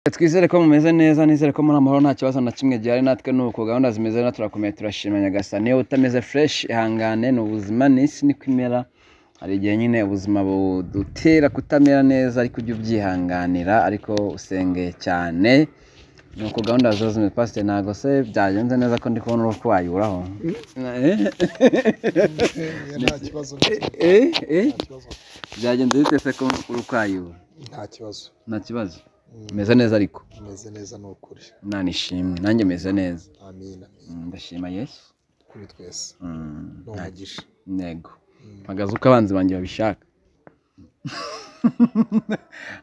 Twizere ko mumeze neza nizere ko muri amahoro nta kibazo na kimwe gihari natwe nuko gahunda zimeze neza turakomeye turashimira Nyagasani niyo utameze fresh ihangane ni ubuzima ni isi niko imera hari igihe nyine ubuzima budutera kutamera neza ariko ujye ubyihanganira ariko usenge cyane nuko gahunda zose zimeze pasite ntabwo se byagenze neza ko ndi kubona uruhu wayuraho nta kibazo Eh, eh, byagenze bite se ko uri kwayura nta kibazo nta kibazo meze neza ariko umeze neza ni ukuri nanishimwe nanjye meze neza amina Mm, ndashima yesu kuri twese Mm, ni umugisha ntego mpagaze uko abanzi banjye babishaka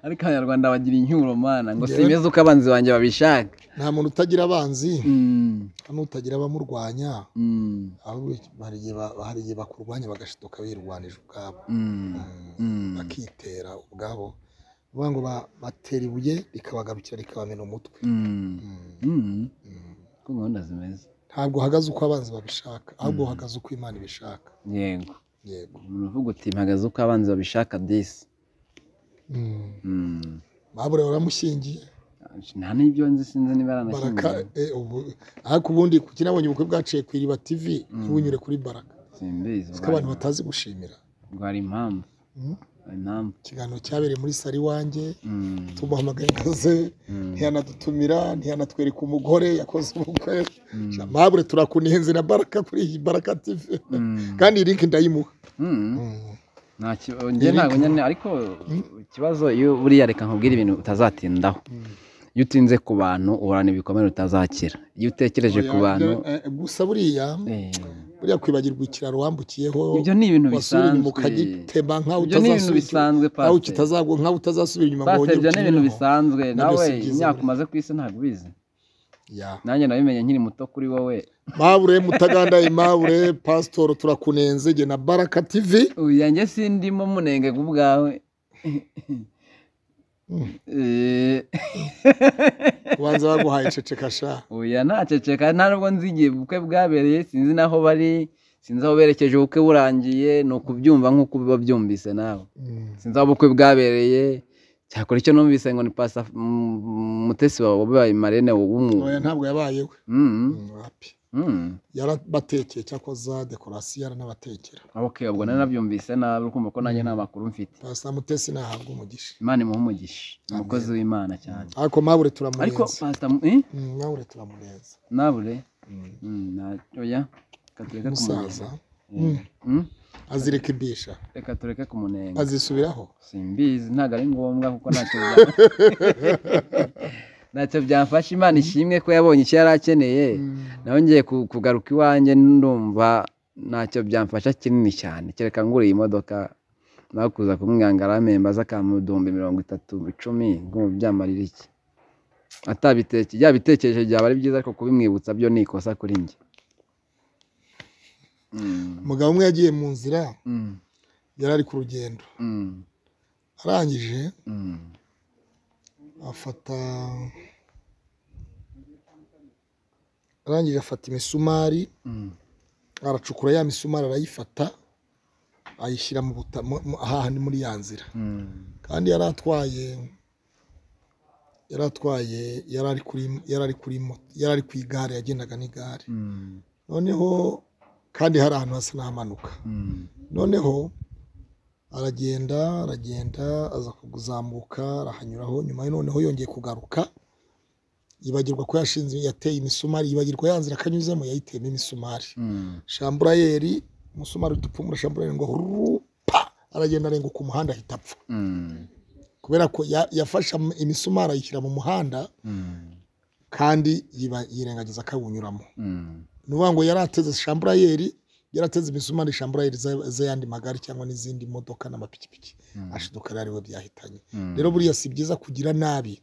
ariko abanyarwanda bagira incyuro mana ngo Njyewe- simeze uko abanzi banjye babishaka nta muntu utagira abanzi Mm, n'utagira abamurwanya mm, ahubwo hari igihe ba- hari igihe bakurwanya bagashituka birwanije ubwabo mm, mm. bakitera ubwabo bavuga ngo ba- batera ibuye rikabagarukira rikabamena umutwe Mm, Mm, mm. mm. uko gahunda zimeze ntabwo uhagaze uko abanzi babishaka ahubwo uhagaze uko imana ibishaka yego yego umuntu uvuga uti mpagaze uko abanzi babishaka disi Mm. Mm. babure waramushyingiye nta n'ibyo nzi sinzi niba baraka yaranashyingiwe eh, ubu- ariko ubundi kuki nabonye ubukwe bwaciye ku iriba tv ntibunyure kuri baraka simbizi kuko abantu batazi gushimira rwari impamvu Mm. impamvu ikiganiro cyabereye muri sari iwanjye Mm, tumuhamagaye ngaze mm. ntiyanadutumira ntiyanatwereka umugore yakoze ubukwe mabure turakunenze na baraka kuri iyi baraka tv Mm. kandi iyi link ndayimuha Mm. Mm. nta kibazo njye ntabwo nyine ariko ikibazo iyo buriya reka nkubwire ibintu utazatindaho iyo utinze ku bantu uhorana ibikomere utazakira iyo utekereje ku Oya, bantu eh, eh, gusa buriya eh, buriya kwibagirwa ikiraro wambukiyeho ibyo ni ibintu wasubira bisanzwe inyuma ukagitemba nkaho ibyo ni ibintu utazasubira bisanzwe aho pasite utazagwa nkaho utazasubira inyuma ngo pasite wongere ibyo ni ibintu ukinyureho. bisanzwe nawe si byiza imyaka buriya. umaze ku isi ntabwo ubizi Ya. nanjye nabimenye nkiri muto kuri wowe mabure mutagandaye mabure pasitoro turakunenze jye na baraka tv uya njye sindimo munenge ku bwawe Mm. Eh, ubanza baguhaye ceceka sha oya ntaceceka nta nubwo nzi igihe ubukwe bwabereye sinzi n'aho bari sinzi aho berekeje ubukwe burangiye ni ukubyumva nk'uko uba byumvise nawe Mm. sinzi aho ubukwe bwabereye cyakora icyo numvise ngo ni pasa M- M- mutesi wawe wabaye marene w'umu oya ntabwo yabayeho Mm, Mm, wapi mm. yarabatekeye cyakora dekorasiyo yaranabatekera ok ubwo nari nabyumvise nabi ukumva ko nanjye nta makuru mfite pasita mutesi nahabwa umugisha imana imuhe umugisha umukozi w'imana cyane ariko mabure ariko turamurenze pasita mu- eh? Mm, mabure turamurenze nabure Mm. Mm, na- oya reka tureke kumunenga umusaza Mm. Mm, azirika ibisha reka tureke kumunenga azisubiraho simbizi ntabwo ari ngombwa kuko ntacyo bya- ntacyo byafasha imana ishimwe ko yabonye icyo yari akeneye nawe ngiye ku- kugaruka iwanjye ndumva ntacyo byamfasha kinini cyane kereka nguriye imodoka nawe kuza kumwanga aramemba aza akamudumbi mirongo itatu icumi ngo byamarira iki atabiteke yabitekereje byaba ari byiza ariko kubimwibutsa byo ni ikosa kuri njye Mm, umugabo umwe yagiye mu nzira mm, yari ari ku rugendo mm, arangije mm, afata arangije afata imisumari mm, aracukura ya misumari arayifata ayishyira mu buta mu- mu- hahandi muri ya nzira mm, kandi yari atwaye yari atwaye yari ari kuri yari ari kuri moto yari ari ku igare yagendaga n'igare mm, noneho kandi hari ahantu hasa n'ahamanuka mm. noneho aragenda aragenda aza kuzamuka arahanyuraho nyuma ye noneho yongeye kugaruka yibagirwa ko yashinze yateye imisumari yibagirwa ya nzira akanyuzemo yayiteyemo imisumari Mm, shamburayeri umusumari udupfumura shamburayeri ngo rupa aragenda arenguka umuhanda ahita apfa mm, kubera ko ya- yafashe am- imisumari ayishyira mu muhanda mm, kandi yiba- yirengagiza akawunyuramo mm, ni ukuvuga ngo yari ateze shamburayeri yari ateze imisumari shamburayeri za- z'ayandi magare cyangwa n'izindi modoka n'amapikipiki Mm. ashiduka rero ariwe byahitanye Mm. rero buriya si byiza kugira nabi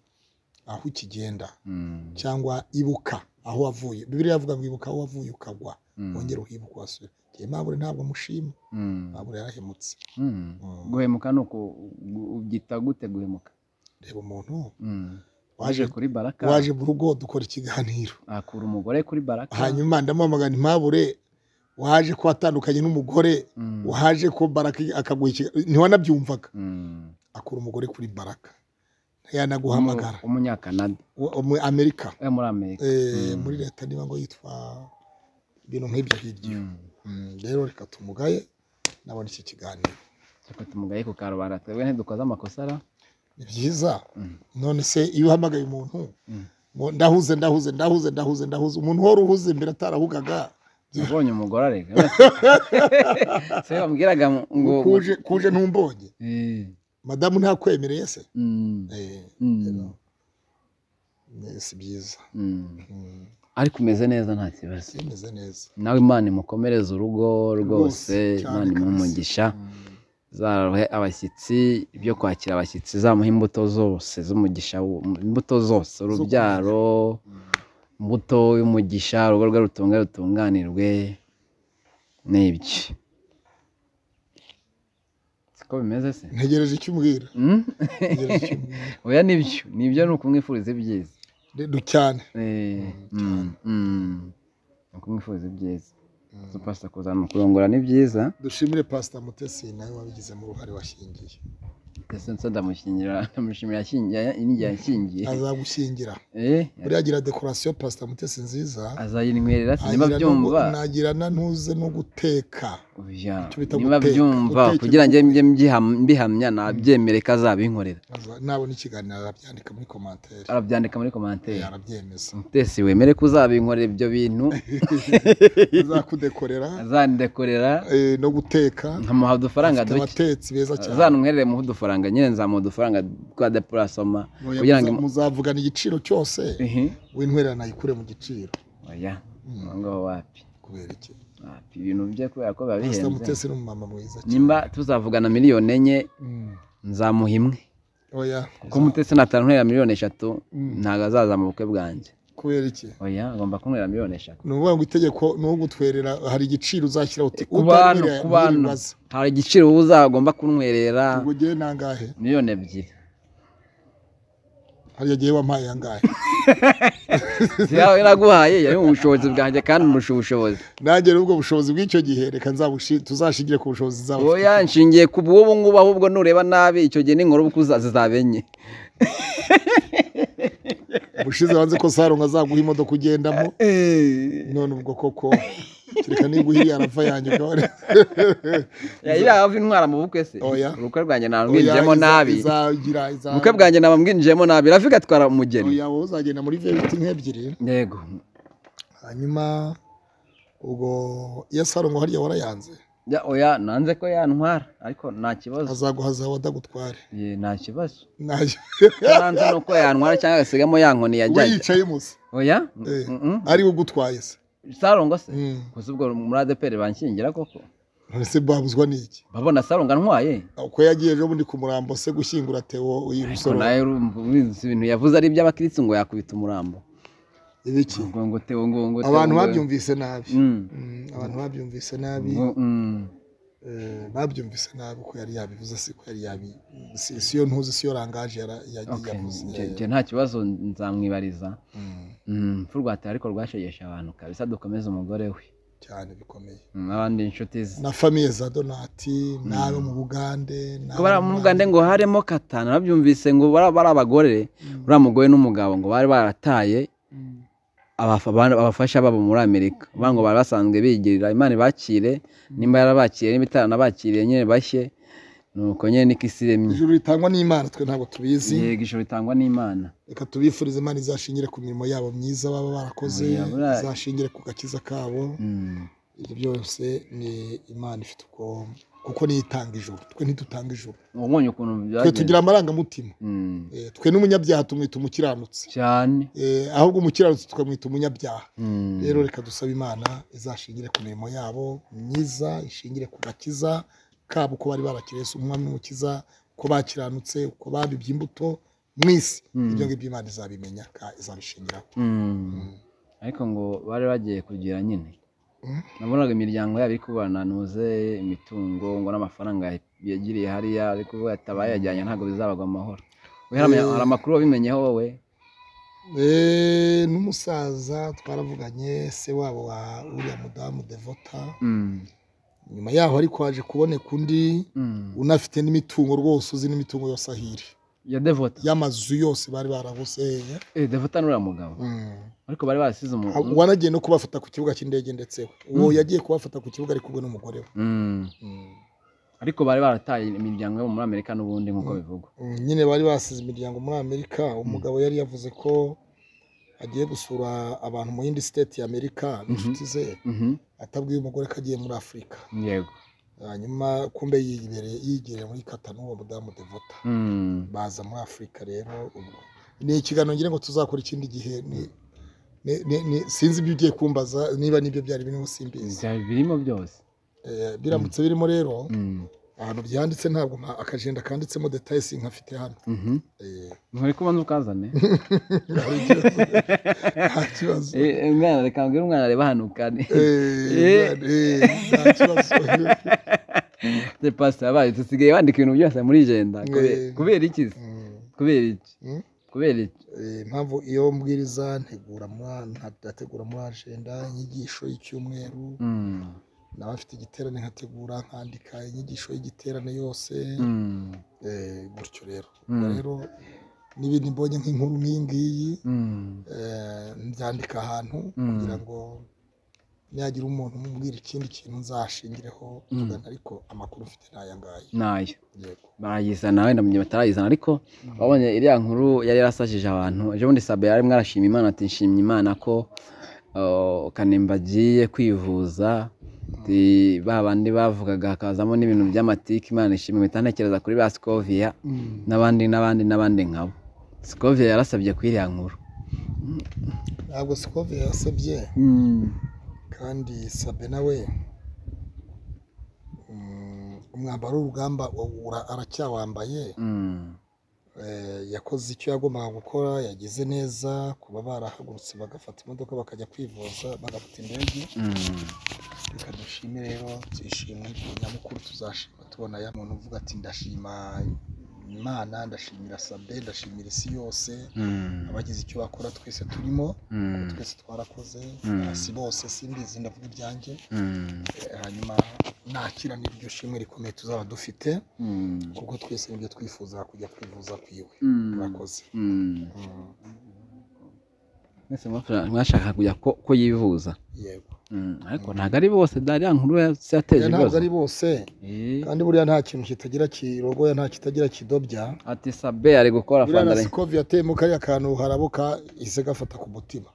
aho ukigenda mm, cyangwa ibuka aho wavuye bibiriya avuga ngo ibuka aho wavuye ukagwa Mm. wongera uhibuka wasubira njye mabure ntabwo mushima mm, mabure yarahemutse mm. Mm. guhemuka ni uku gu- ubyita gute guhemuka reba umuntu Mm. waje uje kuri baraka waje mu rugo dukora ikiganiro akura umugore kuri baraka hanyuma ndamuhamagara impabure waje ko watandukanye n'umugore Mm, waje ko baraka akaguha ikiganiro ntiwanabyumvaga mm, akura umugore kuri baraka ntiyanaguhamagara umunyakanada Uwo- muri amerika we muri amerika Eh, Mm. muri leta niba ngo yitwa ibintu nk'ibyo hirya Mm. Mm, rero reka tumugaye nabona iki kiganiro reka tumugaye ku karubanda twebwe ntidukoze amakosa ara ni byiza Mm. none se iyo uhamagaye umuntu Mm. ngo ndahuze ndahuze ndahuze ndahuze ndahuze umuntu wari uhuze mbere atarahugaga nabonye umugore areka se bambwiraga ngo kuje kuje ntumbonye Eh, madamu ntakwemereye se mm, Eh, mm, rero, ni- si byiza mm. Mm, ariko umeze neza nta kibazo bimeze neza nawe imana imukomereze urugo rwose Rwose, cyane imana imuhe kabisa. umugisha Mm. zarohe abashyitsi ibyo kwakira abashyitsi zamuha imbuto zose z'umugisha wo- imbuto zose urubyaro imbuto y'umugisha urugo rwe rutunga rutunganirwe n'ibyo siko bimeze se ntegereje icyo umbwira Mm? ntegereje icyo umbwira oya nibyo nibyo ni ukumwifuriza ibyiza Redu cyane Eh, mm, mm. ni ukumwifuriza ibyiza Mm. supasita kuzana kurongora ni byiza dushimire pasita mutesi nawe wabigizemo uruhare washingiye ndetse nsa ndamushyingira ndamushimira yashyingiye n'igihe yashyingiye azagushyingira Eh, buriya agira dekorasiyo pasita mutesi nziza azayinywerera sinima agira no gu- byumva nagira na ntuze no guteka Oya, icyo bita niba guteka, byumva guteka kugira ngo njye ibyo mbyiha- mbihamya nabyemere ko azabinkorera Aza- nabona ikiganiro arabyandika muri komantere arabyandika muri komantere arabyemeza mutesi wemere ko uzabinkorera ibyo bintu azakudekorera azandekorera eh, no guteka nkamuha udufaranga afite duke abatetsi beza cyane azanumwerere muhe udufaranga nyine nzamuha udufaranga twa depurasoma Oya, kugira ngo muza- muzavugana igiciro cyose Ihi. w'intwererano ayikure mu giciro oya Mm. aho ngaho wapi kubera iki wapi ibintu bye kubera ko biba pasita bihenze mutesi ni umumama mwiza cyane nimba tuzavugana miliyoni enye Mm. nzamuha imwe oya kuko mutesi natanu ntera miliyoni eshatu Mm. ntabwo azaza mu bukwe bwanjye kubera iki oya agomba kunywera miliyoni eshatu ni ukuvuga ngo itegeko ni ugutwerera hari igiciro uzashyira uti ku bantu utanywera ku bantu ntibibaze. hari igiciro wowe uzagomba kunywerera ubwo ngewe nangahe miliyoni ebyiri hariya ngewe wampaye angahe zihawe naguhaye yari mu bushobozi bwanjye kandi murusha ubushobozi nanjye rero ubwo bushobozi bw'icyo gihe reka nzabushi- tuzashingire ku bushobozi nzaba oya mfite. nshingiye ku bw'ubu ngubu ahubwo nureba nabi icyo gihe n'inkuru uko uza- zizaba enye ubushize wanze ko saro azaguha imodoka ugendamo none ubwo koko kereka niba uhiriye arapfa yanjye ukaba yari hafi intwara mu bukwe se Oya. ubukwe bwanjye naba Oya, mbwinjiyemo iza- nabi izagira iza- ubukwe bwanjye naba mbwinjiyemo nabi rafika atwara umugeni Oya, wowe uzagenda muri veriti nk'ebyiri yego hanyuma ubwo iyo saro ngo hariya warayanze Ya, oya nanze ko yantwara ariko nta kibazo azaguha zawe adagutware Ye, nta kibazo Nayo. Icyo nanze ni uko yantwara cyangwa agasigamo ya nkoni we yajyaga yicaye musi oya Eh. mm-mm. ari we ugutwaye se sarongo se Mm. gusa ubwo muri adeperi banshyingira koko none se babuzwa n'iki babona sarongo antwaye uko yagiye ejo bundi ku murambo se gushyingura teo uyu ariko musoro nawe urumva ubizi ibintu yavuze ari iby'abakirisitu ngo yakubita umurambo ibiki ngo ngo teo ngo ngo teo, abantu ngo- babyumvise nabi Mm. Mm, abantu babyumvise nabi Ngo, mm. eh, babyumvise nabi ko yari yabivuze si ko yari yabi si si yo ntuzi si yo rangaje yara- yagiye Okay, yavuze nje- nje nta kibazo nzamwibariza Mm, Mm, urupfu rwa Teo ariko rwashegeshe abantu kabisa dukomeze umugore we cyane bikomeye Mm, n'abandi inshuti ze na famiye za donati n'abo mu bugande n'abo ko bari mu mu Uganda ngo harimo katanu babyumvise ngo bari bari abagore Mm. uriya mugore n'umugabo ngo bari barataye Mm. abafa- abana- abafasha babo muri amerika bavuga ngo bari basanzwe bigirira imana ibakire nimba yarabakiriye nimba itaranabakiriye nyine bashye nuko nyine niko isi iremye ijuru ritangwa n'imana twe ntabwo tubizi yego ijoro ritangwa n'imana reka tubifurize imana izashingire ku mirimo yabo myiza baba barakoze Oya, buriya- izashingire ku gakiza kabo Mm, ibyo byose ni imana ifite uko kuko niyo itanga ijuru twe ntidutanga ijuru ubonye ukuntu twe byagenze tugira amarangamutima Mm, Eh, twe n'umunyabyaha tumwita umukiranutsi cyane Eh, ahubwo umukiranutsi tukamwita umunyabyaha Mm, rero reka dusabe imana izashingire ku mirimo yabo myiza ishingire ku gakiza kabo uko bari barakira yesu umwami n'umukiza uko bakiranutse uko babibye imbuto mu isi Mm. ibyo ngibyo imana izabimenya ka- izabishingiraho mm. ariko ngo bari bagiye kugira nyine Mm. nabonaga imiryango yabo iri kubananuze imitungo ngo n'amafaranga yagiriye hariya ariko ubu yatabaye yajyanye ntabwo bizabagwa amahoro We hari amenya- Eh. hari amakuru wabimenyeho wowe Eh, n'umusaza twaravuganye se wabo wa uriya mudamu devota Mm, nyuma yaho ariko haje kuboneka undi mm. unafite n'imitungo rwose uzi n'imitungo yose ahiri ya devota y'amazu yose bari barabusenye eh devota ni uriya mugabo ariko bari barasize umuntu wanagiye no kubafata ku kibuga cy'indege ndetse we uwo Mm. yagiye kubafata ku kibuga ari kumwe n'umugore we Mm. Mm. ariko bari barataye imiryango yo muri amerika n'ubundi nk'uko Mm. bivugwa Mm, nyine bari basize imiryango muri amerika umugabo yari yavuze ko agiye gusura abantu mu yindi state ya amerika n'inshuti ze Mhm. atabwiye umugore ko agiye muri afurika yego hanyuma kumbe yibereye yigereye muri katanu uwo mudamu devota Mm. baza muri afurika rero ubwo ni ikiganiro ngira ngo tuzakora ikindi gihe ni- ni- ni- ni- sinzi ibyo ugiye kumbaza niba nibyo byari birimo simbizi Byari birimo byose Eh, biramutse birimo rero Mm. ahantu byanditse ntabwo nta- akajenda kanditsemo detaye sinkafite hano Mhm. Eh, nturi kubanza ukazane hari ikibazo. nta kibazo Eh, eh, mwana reka mbwira umwana areba hano kandi Eh, eh, nta kibazo se pastor yabaye dusigaye wandika ibintu byose muri jenda Kubera- Eh. kubera iki se? Mm, kubera iki mm. kubera iki Eh, impamvu iyo mbwiriza ntegura muri- ntategura muri ajenda inyigisho y'icyumweru Mm. nawe afite igiterane nkategura nkandika inyigisho y'igiterane yose Mm. eh, gutyo rero Mm. Ubwo rero n'ibindi mbonye nk'inkuru nk'iyi ngiyi Mm. eh, mbyandika ahantu Mm. kugira ngo nihagira umuntu umubwira ikindi kintu nzashingireho Mm. tugana ariko amakuru mfite ni aya ngaya nayo yego barayizana wenda mu gihe batarayizana ariko wabonye iriya nkuru yari yarasajije abantu ejo bundi sabe yari mwarashima imana ati nshimye imana ko uh, kanemba agiye kwivuza ati ba bandi bavugaga hakazamo n'ibintu by'amatike imana ishimwe mpita ntekereza kuri ba sikovia n'abandi n'abandi n'abandi nkabo sikovia yarasabye kuri iriya nkuru ntabwo sikove yasabye kandi sabe nawe mm, umwambaro w'urugamba ura- aracyawambaye Mm. Eh, yakoze icyo yagombaga gukora yagize neza kuba barahagurutse bagafata imodoka bakajya kwivuza bagafata indege Mm. reka dushime rero tuyishimwe nyamukuru tuzashima tubona ya muntu uvuga ati ndashima imana ndashimira sabe ndashimira isi yose Mm. abagize icyo bakora twese turimo Mm. twese twarakoze Mm. si bose simbizi ndavuga ibyanjye Mm. Eh, hanyuma nakira n'iryo shimwe rikomeye tuzaba dufite Mm. kuko twese nibyo twifuza kujya kwivuza kwiwe Mm. murakoze Mm. Mm, mwese mwafra- mwashaka kujya ko ko yivuza yego Mm, ariko ntabwo ari bose dariya nkuru yase yateje Oya, ntabwo ibibazo ari bose Eh, kandi buriya nta kintu kitagira kirogoya nta kitagira kidobya ati sabe ari gukora buriya na fandare sikovi yateyemo kariya kantu harabuka ihise gafata ku mutima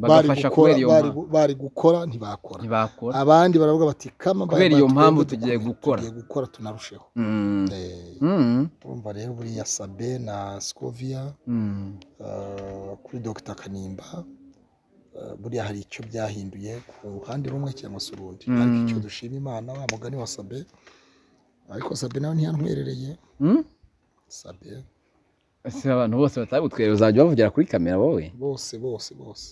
bari bagafasha gukora kubera iyo bari mpamvu gu- bari gukora ntibakora ntibakora abandi baravuga bati kama Kubera bari iyo batwebwe mpamvu dukomeye, tugiye gukora." tugiye gukora tunarusheho Mm, Eh, mm, urumva rero buriya sabe na sikoviya mm, eh, kuri dogita kanimba eh, buriya hari icyo byahinduye ku ruhande rumwe cyangwa se urundi Mm. ariko icyo dushima imana wa mugani wa sabe ariko sabe nawe ntiyantwerereye mm. sabe ese abantu bose batagutwerera uzajya bavugira kuri kamera wowe bose bose bose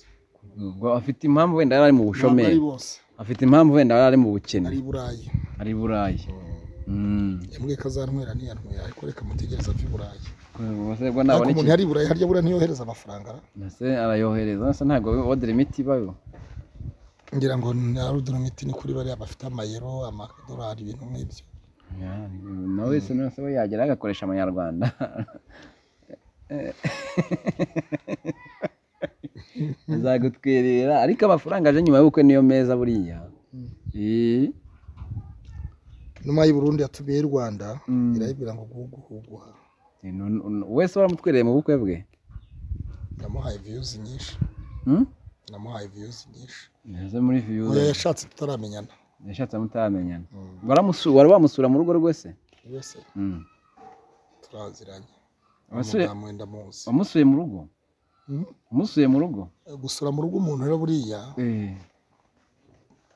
Ubwo afite impamvu wenda yari ari mu Ntabwo bushomeri ari bose afite impamvu wenda yari ari mu bukene ari i burayi ari i burayi Mm. yambwiye ko azantwera ntiyanywera ariko reka mutegereze ave i burayi Ubwo se ubwo ariko nabona umuntu iki- yari i burayi harya buriya ntiyohereza amafaranga Ese arayohereza se ntabwo odera imiti ibayo ngira ngo na rudomiti ni kuri bariya bafite amayero amadolari ibintu nk'ibyo Ya, nawe wese nose we yagera agakoresha amanyarwanda azagutwerera ariko amafaranga aje nyuma y'ubukwe niyo meza buriya Eh, inuma y'i burundi yatumiye i rwanda Mm. irayibwira ngo guhuguha nu- nu- wese waramutwereye mu bukwe bwe namuhaye viyuzi nyinshi Hmm? namuhaye viyuzi nyinshi Ese muri view oya yashatse tutaramenyana yashatse mutaramenyana Mm. Waramusu- wari wamusura mu rugo rwese buri wese Mm. turaziranye Abasore- umudamu wenda muzi wamusuye mu rugo Mm. wamusuye mu rugo gusura mu rugo umuntu rero buriya Eh,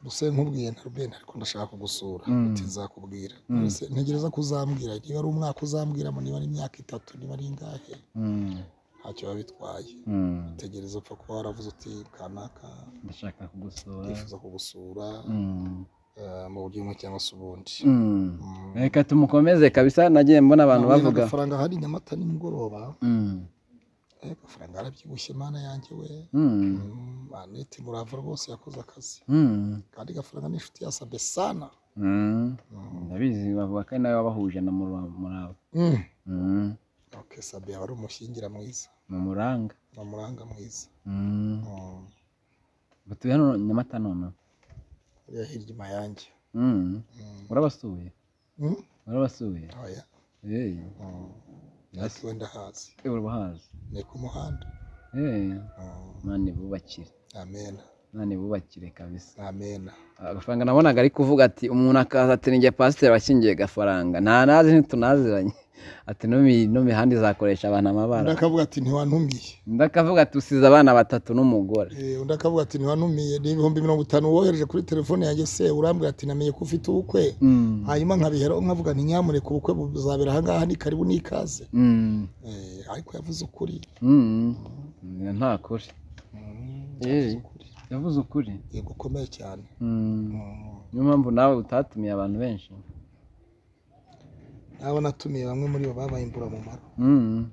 gusa nkubwiye na rubeni ariko ndashaka kugusura Mm. uti nzakubwira Nonese ntegereza ko uzambwira niba ari umwaka uzambwiramo niba ari imyaka itatu niba ari ingahe mm, ntacyo biba bitwaye mm. tegereza upfa kuba waravuze uti kanaka ndashaka kugusura ndifuza kugusura Mm. eh, mu buryo bumwe cyangwa se ubundi Mm. Mm. reka tumukomeze kabisa nagiye mbona abantu Nahuye bavuga n'agafaranga hari nyamata nimugoroba Mm. eh, agafaranga arabyibushye mana yanjye we Mm. Mm, anete murava rwose yakoze akazi Mm. kandi agafaranga ni inshuti yasabe sana Mm. Mm. ndabizi bavuga ko ari nawe wabahuje na muraba Mm. Mm. Ok. kesabe aba ari umushyingira mwiza ni umuranga ni umuranga mwiza Mm. Mm. batuye hano nyamata none uriya hirya inyuma yanjye Mm. Mm. urabasuye Mm? urabasuye oya Eh, Mm. yes. ati wenda hazi Eh, urabahazi ni ku muhanda Eh, Mm. mani bubakire amena mani bubakire kabisa amena agafaranga nabonaga ari kuvuga ati umuntu akaza ati ninjye pasiteri washyingiye gafaranga nta nazi ntitunaziranye ati "Numi- n'imihanda izakoresha abantu amabara undi akavuga ati ntiwanumiye undi akavuga ati usize abana batatu n'umugore Eh, undi akavuga ati ntiwanumiye ni ibihumbi mirongo itanu wohereje kuri telefone yanjye se urambwira ati namenye ko ufite ubukwe Mm. hanyuma nkabiheraho nkavuga nti nyamureka ubukwe buzabera ahangaha ni karibu n'ikaze Mm. Eh, ariko yavuze ukuri Mm. nta kuri yavuze Eh. ukuri yavuze ukuri yego ukomeye cyane Mm. niyo mpamvu nawe utatumiye abantu benshi nabo natumiye bamwe muri bo babaye imburamumaro Mm.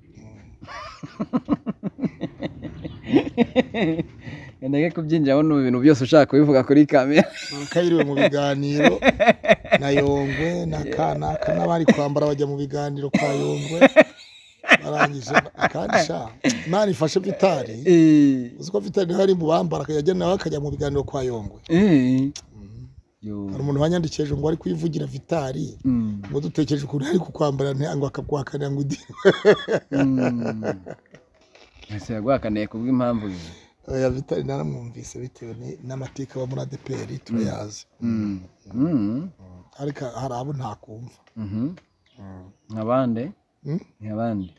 ngendage kubyinjiramo ni ibintu byose ushaka kubivuga kuri kamera barakayiriwe mu biganiro na yongwe na kanaka n'abari kwambara bajya mu biganiro kwa yongwe barangije akandi sha imana ifashe vitari Eh. uzi ko vitari nawe ari mu bambara akajya nawe akajya mu biganiro kwa yongwe Eh. Mhm. Yo. hari umuntu wanyandikishije ngo ari kuyivugira vitari Mm. ngo dutekereje ukuntu ari kukwambara nti- ngo akaguhakanira ngo udi Mm. ese yaguhakaniye kubw'impamvu iyi. oya vitari naramwumvise bitewe ni- n'amateka aba muri adeperi turayazi Mm. Mm. ariko hari abo ntakumva Mhm. nk'abandi Mm? nk'abandi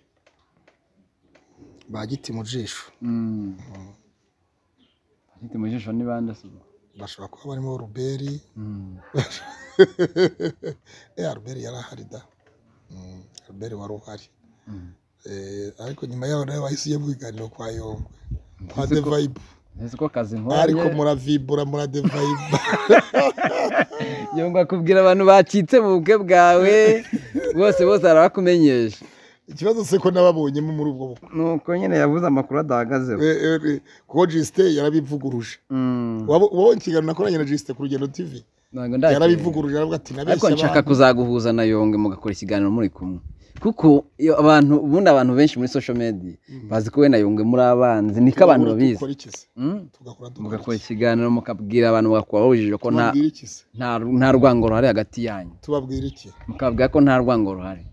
ba giti mu jisho Mm. Afite mu jisho ni bande se ubwo? bashobora kuba barimo ruberi Mm. eh ruberi yarahari da Mm, ruberi wari uhari Mm. Eh, ariko nyuma yaho nawe wahise ujya mu biganiro kwa yongwe kwa Ese ko- devayibu ese ko akazi ariko nkora muravibura muradevayibu yongo akubwira abantu bacitse mu bukwe bwawe bose bose arabakumenyesha ikibazo se ko nababonyemo muri ubwo bukwe nuko nyine yabuze amakuru adahagazeho Eh, eh, eh, kuko jisite yarabivuguruje Mm. Waba- wabonye ikiganiro nakoranye na jisite ku rugendo tv Ntabwo ndakeka. yarabivuguruje aravuga ati ariko nabeshya nshaka abantu kuzaguhuza na yonge mugakora ikiganiro muri kumwe kuko iyo abantu ubundi abantu benshi muri social media bazi ko we na yonge muri abanzi niko abantu babizi dukora iki se Mm? tugakora mugakora dukora iki ikiganiro mukabwira abantu bakubahujije ko nta tubabwira iki se nta nta rwango ruhari hagati yanyu tubabwira iki mukabwira ko nta rwango ruhari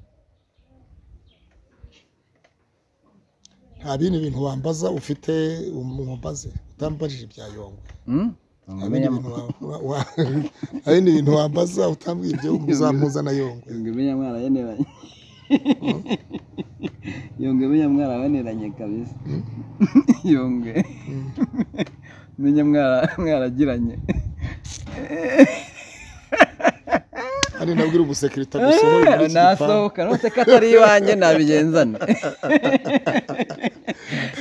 nta bindi bintu wambaza ufite umumbaze utambajije ibya yongwe Mm? nta bindi bintu wa- wa- nta bindi bintu wambaza utambwira ibyo uzampuza na yongwe yonge menya mwana yeneranye yonge menya mwana weneranye kabisa yonge Mm. menya mwara- mwaragiranye ari nabwira umusekirita gusohora muri iki gipangu nasohoka nose ko atari iwanjye nabigenzane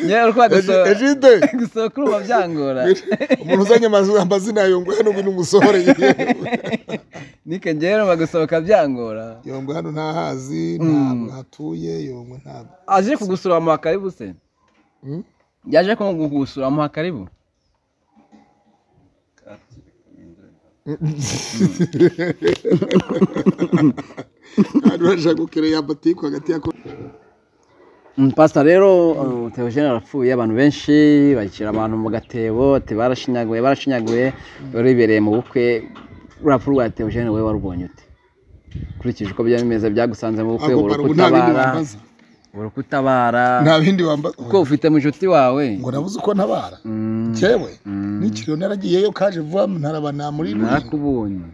yewe rwa Eji- gusohoka ejide gusohoka urumva byangora umuntu uzanye amazi- amazina ya yongwe hano ubu ni umusohoreye nike ngewe urumva gusohoka byangora yongwe hano ntahazi ntabwo hatuye yongwe ntabwo aje kugusura bamuha karibu se Mm? yaje ko kugusura bamuha karibu Abantu bashaka gukereya batiku hagati ya Mm, Pastor rero uh, Theogene arapfuye abantu benshi bashyira abantu mu gatebo ati barashinyaguye barashinyaguye wari wibereye mu bukwe urapfu rwa Theogene wowe warubonye ute ukurikije uko byari bimeze byagusanze mu bukwe Ako wari karubu nta bindi ukutabara wambaza wari ukutabara nta bindi wambaza kuko ufite mushuti wawe ngo nabuze uko ntabara Mm, cyewe Mm. n'ikiriyo naragiyeyo kaje vuba ntaraba nta muri rurinda narakubonye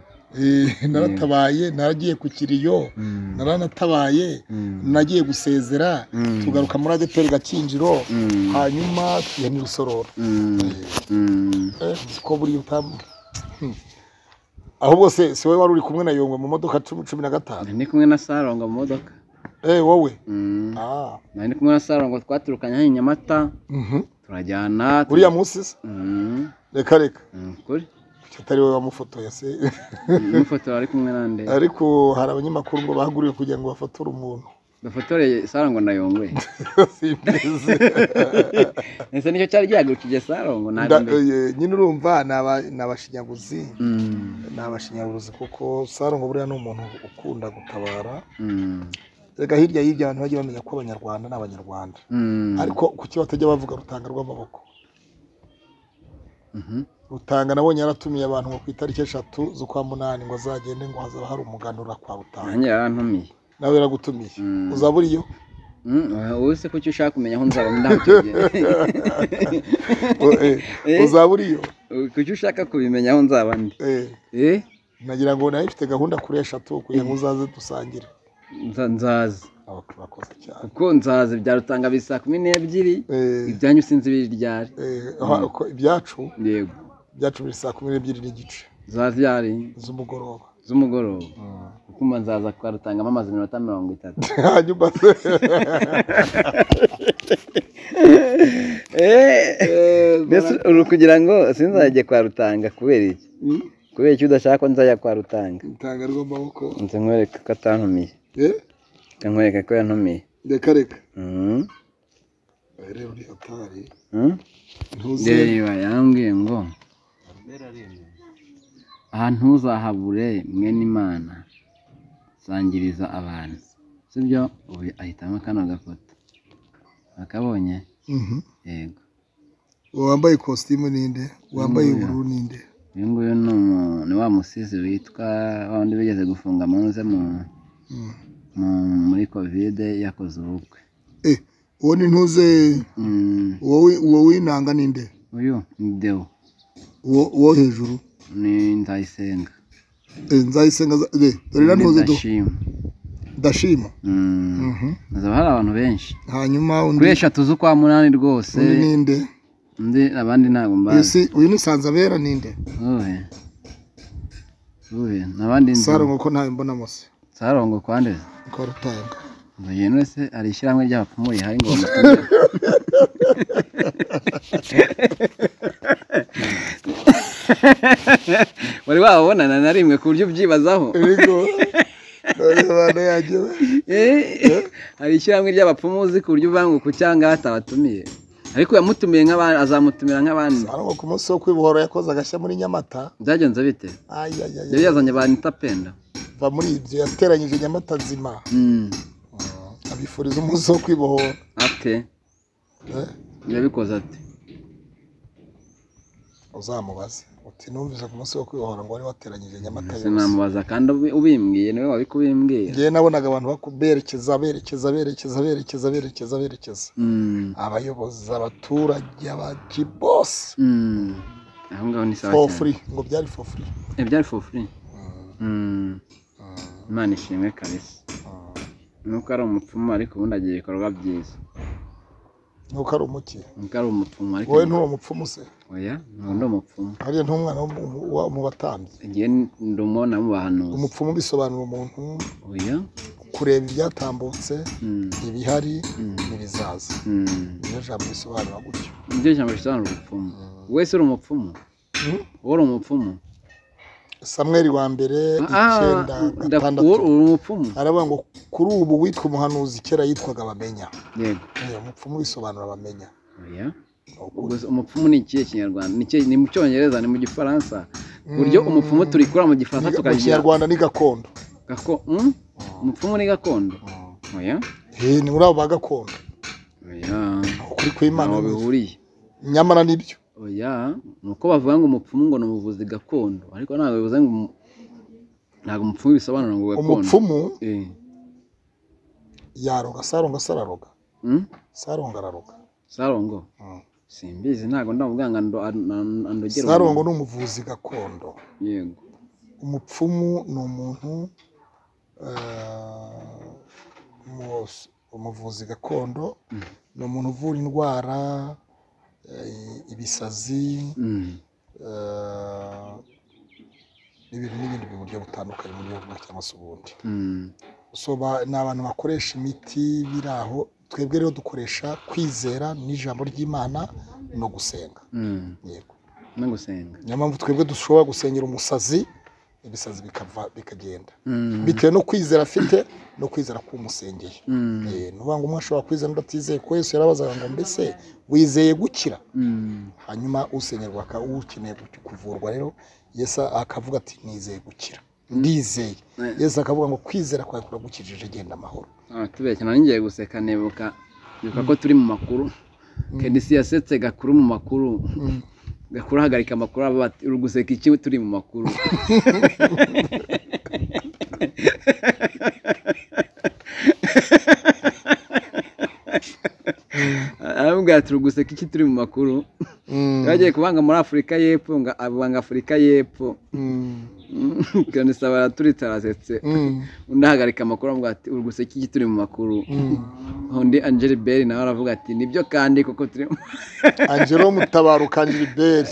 Eh, naratabaye naragiye ku kiriyo Mm, naranatabaye mm, nagiye gusezera Mm. tugaruka muri adeperi gakinjiro Mm. hanyuma tugenda i rusororo mm, mm. Eh, uzi ko buriya utamu Hmm. aho bose si wowe wari uri kumwe na yongwe mu modoka cumi cumi na gatanu ndi kumwe na Sarongo mu modoka Eh, wowe Mm, Ah. nari ndi kumwe na Sarongo twaturukanye hano i Nyamata Mhm. turajyana tu- uriya munsi se Mm. reka reka nukuri Kuki atari wowe wamufotoye se umufotora ari kumwe nande ariko hari abanyamakuru ngo bahaguriwe kugira ngo bafoture umuntu bafotoreye sarongo na yongwe simbizi ese nicyo cyari gihagurukije sarongo ntabwo Nda- mbe- eh, nyine urumva ni aba- ni abashinyaguzi Mm, ni abashinyaguzi kuko sarongo buriya ni umuntu ukunda gutabara mm, reka hirya y'ibyo abantu bajye bamenya ko abanyarwanda ni abanyarwanda Mm. ariko kuki batajya bavuga rutanga rw'amaboko Mhm. rutanga nabonye yaratumiye abantu ngo ku itariki eshatu z'ukwa munani ngo azagende ngo hazaba hari umuganura kwa rutanga nanjye yarantumiye nawe yaragutumiye Mm. uzaba uriyo Mm, wowe se kuki ushaka kumenya aho nzaba ndamutubye O- eh, Eh. uzaba uriyo kuki ushaka kubimenya aho nzaba ndi Eh, Eh, nagira ngo nawe mfite gahunda kuri eshatu kugira ngo uzaze dusangire nza- nzaza Aba- bakoze cyane kuko nzaza ibya rutanga bisa saa kumi n'ebyiri Eh, ibyanyu sinzi ibiryari eh, aha, ko ibyacu yego ibyacu biri saa kumi n'ebyiri n'igice za ryari z'umugoroba z'umugoroba kuko mba nzaza kwa rutangamo amazi minota mirongo itatu hanyuma se mbese uri kugira ngo sinzajye kwa rutanga kubera iki kubera iki udashaka ko nzajya kwa rutanga rutanga rw'amaboko nze nkwereka ko atantumiye Eh, nze nkwereka ko yantumiye reka reka Mhm. Eh, rero uri hatari Mhm. ntuze reba yambwiye ngo aha ntuzahabure mwene imana sangiriza abantu sibyo ubu ahitamo kano gafoto akabonye Mhm. yego uwo wambaye ikositimu ninde wambaye ubururu ninde uyu nguyu ni umu- ni wa musizi witwa wa wundi wigeze gufunga muze mu- Mm. mu- muri kovide yakoze ubukwe Eh, uwo ni ntuze Mm, uwo wi- uwo w'inanga ninde uyu ni dewo uwo uwo hejuru ni ndayisenga Eh, nzayisenga za- eh, dore na Ni ntuze do- Ndashima. ndashima Mm, Mhm. hazaba hari abantu benshi hanyuma undi kuri eshatu z'ukwa munani rwose undi ninde undi abandi ntabwo uyu mbazi si uyu ni sanzabera ninde uhe uhe n'abandi nzi saro nk'uko ntawe mbona mose sarongo kwande ko rutanga ngo yene se hari ishyirahamwe ry'abapfumu rihari ngo bamutumire wari wababonana na rimwe ku buryo ubyibazaho ibigo none abantu yagiwe Eh, hari ishyirahamwe ry'abapfumu uzi ku buryo uvuga ngo kuki aha ngaha atabatumiye ariko yamutumiye nk'abandi azamutumira nk'abandi saro ngo ku munsi wo kwibohora yakoze agashya muri nyamata byagenze bite ayayaya yari yazanye banita penda va muri ibyo yateranyije nyamata nzima Mm, abifuriza umunsi wo kwibohora ate Eh, yabikoze ate uzamubaze uti numvise ku munsi wo kwibohora ngo wari wateranyije nyamata Se yose namubaza kandi ubi- ubimbwiye niwe wari kubimbwira ngewe nabonaga abantu baku- berekeza berekeza berekeza berekeza berekeza berekeza Mm, abayobozi abaturage abakibosi mm. aho ngaho ni sawa for cyane free ngo byari for free Eh, byari for free Mm, imana ishimwe kabisa nuko ari umupfumu ariko ubundi agira ibikorwa byiza nuko ari umuki nuko ari umupfumu ariko wowe ntuwo mupfumu se oya ntabwo ndi umupfumu hariya ntumwana wo mu- wo mu batambyi igihe ndumubona mu bahanuzi umupfumu bisobanura umuntu oya kureba ibyatambutse Mm, ibihari Mm. n'ibizaza mm. niyo jambo risobanura gutyo niryo jambo risobanura ubupfumu wese uri umupfumu Mm. wowe uri umupfumu samweri wa mbere Ah, icyenda ndaku- gatandatu uri umupfumu aravuga ngo kuri ubu witwa umuhanuzi kera yitwaga bamenya yego umupfumu bisobanura bamenya oya Ubwo umupfumu ni ikihe kinyarwanda ni ikihe- ni mu cyongereza ni mu gifaransa ku buryo Mm. umupfumu turikura mu gifaransa mu tukagira kinyarwanda ni gakondo gako mm? umupfumu ni gakondo oya Eh, ni muri abo ba gakondo oya ukuri kw'imana ntaho ni- bihuriye nyamara nibyo oya ni uko bavuga ngo umupfumu ngo ni umuvuzi gakondo ariko ntabwo bivuze ngo umu- ntabwo umupfumu bisobanura ngo gakondo umupfumu Eh, yaroga saronga sararoga mm? saronga araroga sarongo simbizi ntabwo ndamuganga andogera sarongo ni umuvuzi gakondo yego umupfumu ni umuntu eh, umu- umuvuzi gakondo ni umuntu uvura indwara eh, ibisazi Mm. eh, n'ibintu n'ibindi mu buryo butandukanye mu buryo bumwe cyangwa se ubundi Mm. So, ba- ni abantu bakoresha imiti biri aho twebwe rero dukoresha kwizera n'ijambo ry'imana no gusenga Mm. yego no gusenga niyo mpamvu twebwe dushobora gusengera umusazi ibisazi bikava bikagenda Mm. bitewe no kwizera afite no kwizera k'umusengeye Mm. Eh, ni ukuvuga ngo umwe ashobora kwizera undi atizeye ko yesu yarabazaga ngo mbese wizeye gukira Mm. hanyuma usengerwa aka- ukeneye gu- kuvurwa rero yesu akavuga ati nizeye gukira ndizeye Eh. yesu akavuga ngo kwizera kwawe kuragukijije genda amahoro Ah, tubeshya nanjye ngiye guseka nibuka nibuka ko turi mu makuru KDC yasetse gakuru mu makuru gakuru ahagarika amakuru aba bati uri guseka iki turi mu makuru aravuga ati uri guseka iki turi mu makuru yagiye kubanga muri afurika y'epfo ngo abanga afurika y'epfo kanisaba araturitse arasetse undi ahagarika amakuru avuga ati uri guseka iki turi mu makuru undi angeli beri nawe aravuga ati nibyo kandi kuko turi mu angelo mutabaruka angiliberi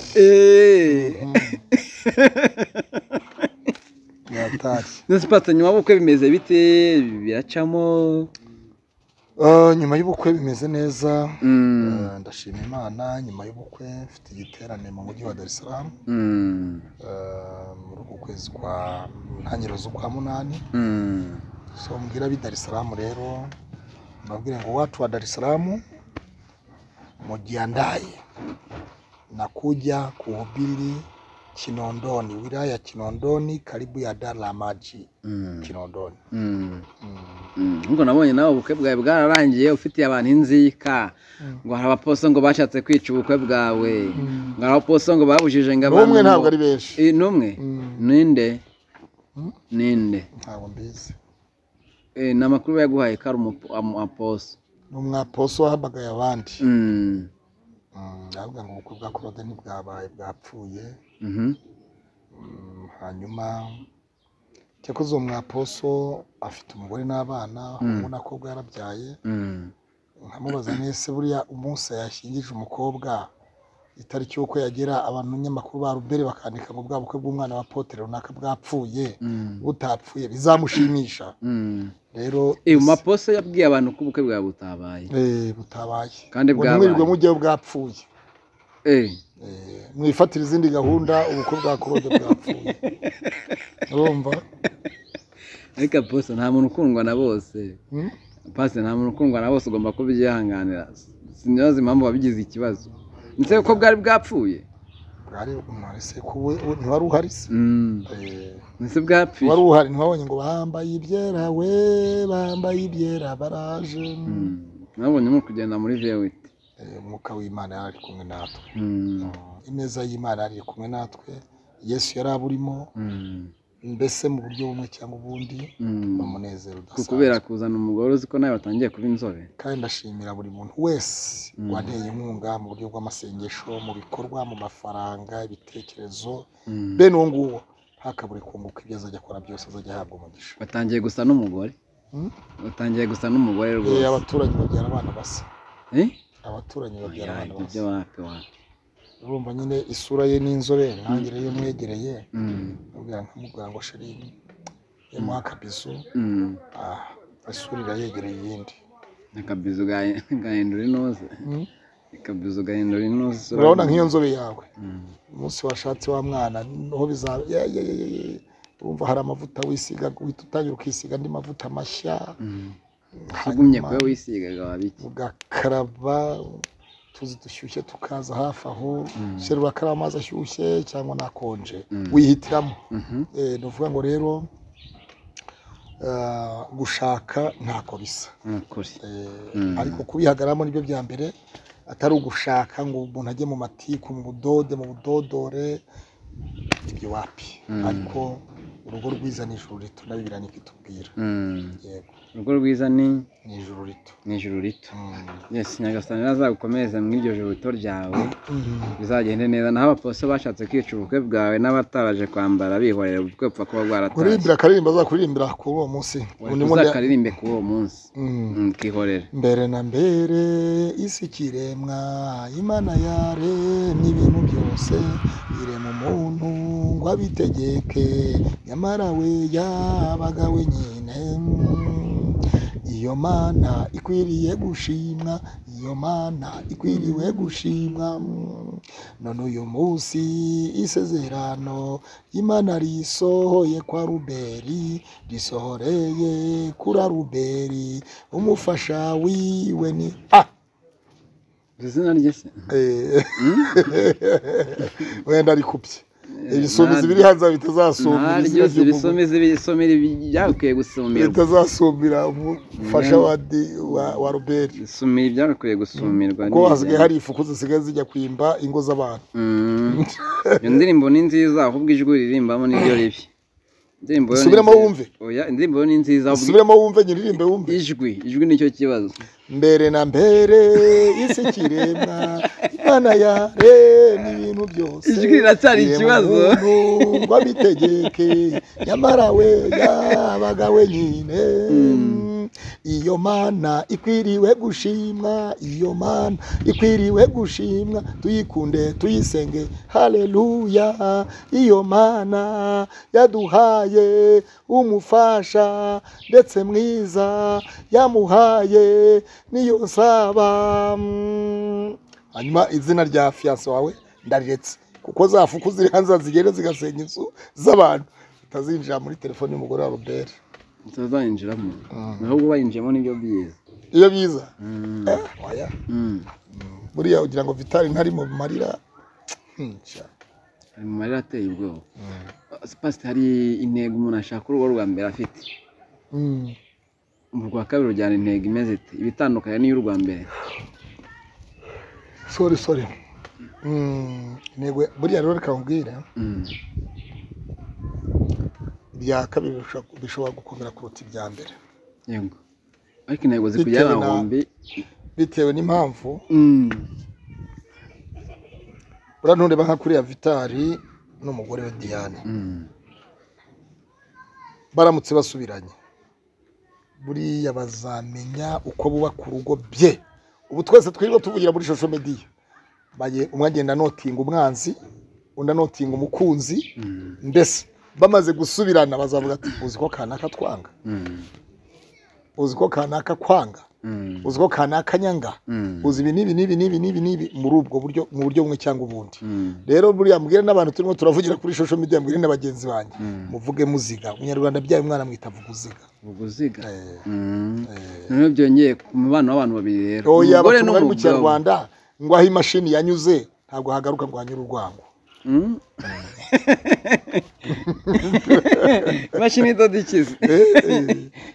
yatashye Nespatse nyuma y'ubukwe bimeze bite biracamo Ah, nyuma y'ubukwe bimeze neza Mm, Ah, ndashima imana nyuma y'ubukwe mfite igiterane mu mujyi wa dar es salaam mm, Ah, muri uku kwezi kwa ntangiriro z'ukwa munani mm. so mbwira ab'i dar es salaam rero mbabwire ngo watu wa dar es salaam mujiandaye na kuja kuhubiri kinondoni wilaya ya kinondoni karibu ya dala maji Mm, kinondoni mm, mm. mm. nkuko nabonye nawe ubukwe bwawe bwararangiye ufitiye abantu inzika ngo hari abaposo ngo bashatse kwica ubukwe bwawe ngo hari abaposo ngo babujije ngo abantu n'umwe ngo- ntabwo ari benshi Eh, n'umwe Mm. ninde Mm. ninde ntabwo mbizi Eh, ni amakuru yaguhaye ko ari umupo- amu- aposo ni umwaposo wahamagaye abandi Mm, Mm, ndavuga ngo ubukwe bwa claude ntibwabaye bwapfuye mhm, Mm, hanyuma cyakoze uwo mwaposo afite umugore n'abana ubona ko bwarabyaye mm, nkamubaza nese buriya umunsi yashyingije umukobwa itariki y'uko yagera abantu nyamakuru ba rubere bakandika ngo bwa bukwe bw'umwana wa potere runaka bwapfuye mm, butapfuye bizamushimisha mm. rero Eh, mu maposo yabwiye abantu ko ubukwe bwawe butabaye eh, butabaye Kandi Ngo bwabaye. ntimwirirwe mujyeyo bwapfuye Eh, Eh, mwifatire izindi gahunda ubukwe bwa claude bwapfuye urumva ariko aposo nta muntu ukundwa na bose Mm? pasi nta muntu ukundwa na bose ugomba kubyihanganira sinibaza impamvu wabigize ikibazo ndetse ko bwari bwapfuye bwari umwese kuwe ntiwari uhari se Mm, Eh, ndetse bwapfuye ntiwari uhari ntiwabonye ngo bambaye ibyera we bambaye ibyera baraje Mm, nabonye muri kugenda muri vewiti Eh, umwuka w'imana yari ari kumwe natwe Mm, ineza y'imana yari iri kumwe natwe yesu yari aburimo mm, mbese mu buryo bumwe cyangwa ubundi mm. ni umunezero Ku- kubera udasanzwe kuzana umugore uzi ko nawe watangiye kuba inzobe kandi ndashimira buri muntu wese wanteye inkunga mu buryo bw'amasengesho mu bikorwa mu mafaranga ibitekerezo Mm. bene uwo nguwo ntakabure kunguka ibyo azajya akora byose azajya ahabwa umugisha watangiye gusa n'umugore Mm? watangiye gusa n'umugore Eh, rwose abaturanyi babyara abana basa Eh? abaturanyi babyara Oya, abana ibyo basa wapi wapi urumva nyine isura ye ni inzobere nanjye rero iyo mwegereye Mm, ubwira nkamubwira ngo shirini yamuha akabizu mm. ah, isura irayegereye iyindi akabizu ga- gahindura inoze akabizu gahindura inoze urabona nk'iyo nzobe yawe Mm, umunsi washatse wa mwana niho bizaba ye- ye- ye- ye- ye. urumva hari amavuta wisiga uhita utangira ukisiga andi mavuta mashya mm. ugumye hanyuma kuba wisigaga wabiki ugakaraba tuzi dushyushye tukaza hafi aho shere urakaraba amazi ashyushye cyangwa nakonje wihitiramo Mhm. Eh, ni ukuvuga ngo rero ah, gushaka ntako bisa nukuri Eh, ariko kubihagaramo nibyo bya mbere atari ugushaka ngo umuntu ajye mu matiku mu budode mu budodore ibyo wapi ariko urugo rwiza ni ijuru rito nabibira nikitubwira Mm. yego urugo rwiza ni ni ijuru rito ni ijuru rito Mm. yes nyagasani azagukomeze mu iryo juru rito ryawe Mm. bizagende neza naho abapolisi bashatse kwica ubukwe bwawe n'abataraje kwambara bihorera ubukwe bupfa kuba bwaratashye kuririmbira akaririmba azakuririmba kuri uwo munsi undi mundi uzakaririmbe kuri uwo munsi Mm. Mm, ukihorera mbere na mbere isi ikiremwa imana yaremye ibintu byose irema umuntu ngo abitegeke nyamara we yabaga wenyine iyo mana ikwiriye gushimwa iyo mana ikwiriwe gushimwa none uyu munsi isezerano imana risohoye kwa ruberi risohoreye kura ruberi umufasha wiwe ni ah Uzi izina rye se Eh, wenda arikubye ibisumizi biri hanze bitazasumbira naryo izina ry'umuntu. ibisumizi ibisumira ibyakwiye gusumirwa bitazasumira umufasha wa di- wa- wa roberi isumira ibyakwiye gusumirwa kuko hasigaye n'ibya- hari ifuku zisigaye zijya kwimba ingo z'abantu Mm. iyo ndirimbo ni nziza ahubwo ijwi ririmbamo niryo ribi indirimbo yo ni Subiramo nziza. wumve. oya indirimbo yo ni nziza ahubwo usubiremo wumve nyiririmbe wumve ijwi ijwi nicyo kibazo mbere na mbere isi kiremwa imana yaremye ibintu byose Ijwi riracyari ikibazo. ngo abitegeke nyamara we yabaga wenyine iyo mana ikwiriwe gushimwa iyo mana ikwiriwe gushimwa tuyikunde tuyisenge haleluya iyo mana yaduhaye umufasha ndetse mwiza yamuhaye niyo nsaba Mm. hanyuma izina rya fiyanse wawe ndariretse kuko za fuku ziri hanze zigenda zigasenya inzu z'abantu utazinjira muri telefone y'umugore wa robert tutazayinjiramo ahubwo bayinjiyemo nibyo byiza iyo biza Mm. eh, waya Mm. buriya ugira ngo vitali ntari mu marira Hmm, sha. ari mu marira ateye ubwoba pasite hari intego umuntu ashaka urugo rwa mbere afite Hmm. mu rwa kabiri ujyana intego imeze ite ibitandukanye n'iy'urwa mbere sorry sorry Hmm, intego buriya rero reka nkubwire Mm. ibya kabiri bishobora- bishobora gukomera kuruta ibya mbere yego ariko intego zikujyana Bitewe na- ahombi bitewe n'impamvu Mm. uriya ntureba nka kuriya vitali n'umugore we diane Mm. baramutse basubiranye buriya bazamenya uko bubaka urugo bye ubu twese twirirwa tuvugira muri shosho mediya baye umwe agenda anotinga umwanzi undi anotinga umukunzi Mm. mbese bamaze gusubirana bazavuga ati uzi ko kanaka twanga Mm. uzi ko kanaka kwanga Mm. uzi ko kanaka nyanga Mm. uzi ibi n'ibi n'ibi n'ibi n'ibi n'ibi muri ubwo buryo mu buryo bumwe cyangwa ubundi Mm. rero buriya mbwire n'abantu turimo turavugira kuri shosho mediya mbwire na bagenzi banjye Mm. muvuge muziga umunyarwanda abyaye umwana amwita vuga uziga ubuziga Eh. Mm. noneho byongeye ku mubano w'abantu babiri rero oya umugore abatumwa bari mu n'umugabo. kinyarwanda ngo aho imashini yanyuze ntabwo hagaruka ngo hanyure urwango Mm. imashini idoda ikizi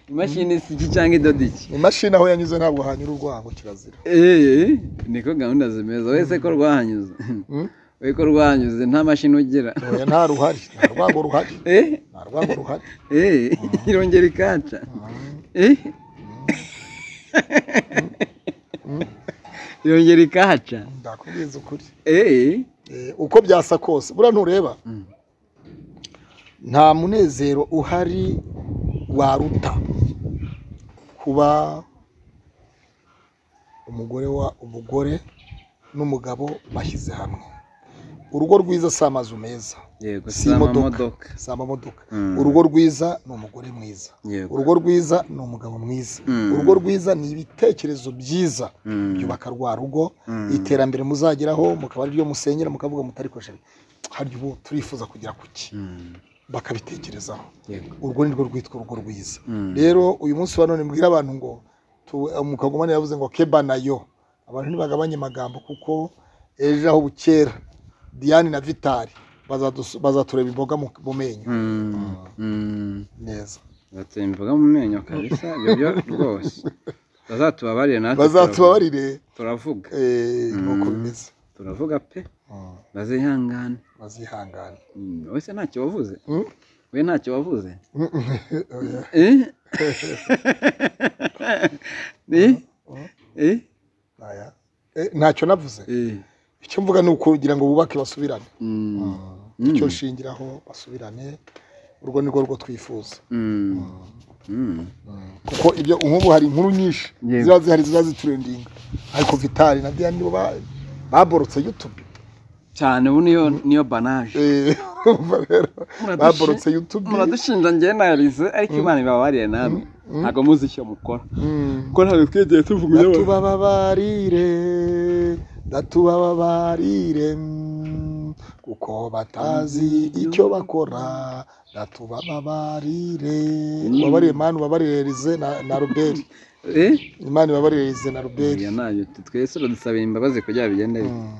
imashini isa iki cyangwa idoda iki imashini aho yanyuze ntabwo hanyura urwango kirazira Eh, niko gahunda zimeze wese ko rwahanyuze Mm? we ko rwahanyuze nta mashini ugira oya nta ruhari nta rwango ruhari Eh, nta rwango ruhari eh, irongera ikaca Eh. irongera ikaca ndakubwiza ukuri Eh, Eh, uko byasa kose buriya ntureba Mm. nta munezero uhari waruta kuba umugore wa umugore n'umugabo bashyize hamwe urugo rwiza si amazu meza yego Si si imodoka. amamodoka si amamodoka Mm. urugo rwiza ni umugore mwiza Yego. urugo rwiza ni umugabo mwiza Mm. urugo rwiza ni ibitekerezo byiza Mm. byubaka rwa rugo Mm. iterambere muzageraho mukaba ariryo musenyera mukavuga mutarikoresha harya ubu turifuza kugera kuki Mm. bakabitekerezaho yego urwo ni rwo rwitwa urugo rwiza Mm. rero uyu munsi wa none mbwira abantu ngo tu- umukagumane yavuze ngo keba nayo abantu ntibagabanye amagambo kuko ejo aho bukera diane na vitari bazadus- bazatureba imboga mu mu menyo Mm. Mm. neza bateye imboga mu menyo kabisa ibyo byo rwose bazatubabarire natwe bazatubabarire turavuga eh, ni uko bimeze turavuga pe Mm, bazihangane bazihangane Mm, wese ntacyo wavuze Mm? we ntacyo wavuze Oya. Eh? Eh? Eh? Oya. Eh, ntacyo navuze Eh. icyo mvuga ni ukugira ngo bubake basubirane Mm. icyo nshingiraho basubirane urwo ni rwo rwo twifuza Mm. Mm. kuko ibyo nk'ubu hari inkuru nyinshi Yego. ziba zihari ziba ziturendinga ariko vitali na diane nibo ba- baborotse yutube cyane ubu niyo niyo banaje Eh, urumva rero Muradushi- baborotse yutube muradushinja njyewe na Elise ariko imana ibabariye namwe ntabwo muzi icyo mukora Mm. kuko ntabwo twigeze tuvuga ibyo ndatubababarire ndatubababarire mm, kuko batazi icyo bakora ndatubababarire ubabarire mani ubabarire rize na, na robert Eh? imana ibabarire rize na robert Oya, ntabyo. Twese uradusabira imbabazi kugira ngo bigende bite. Mm.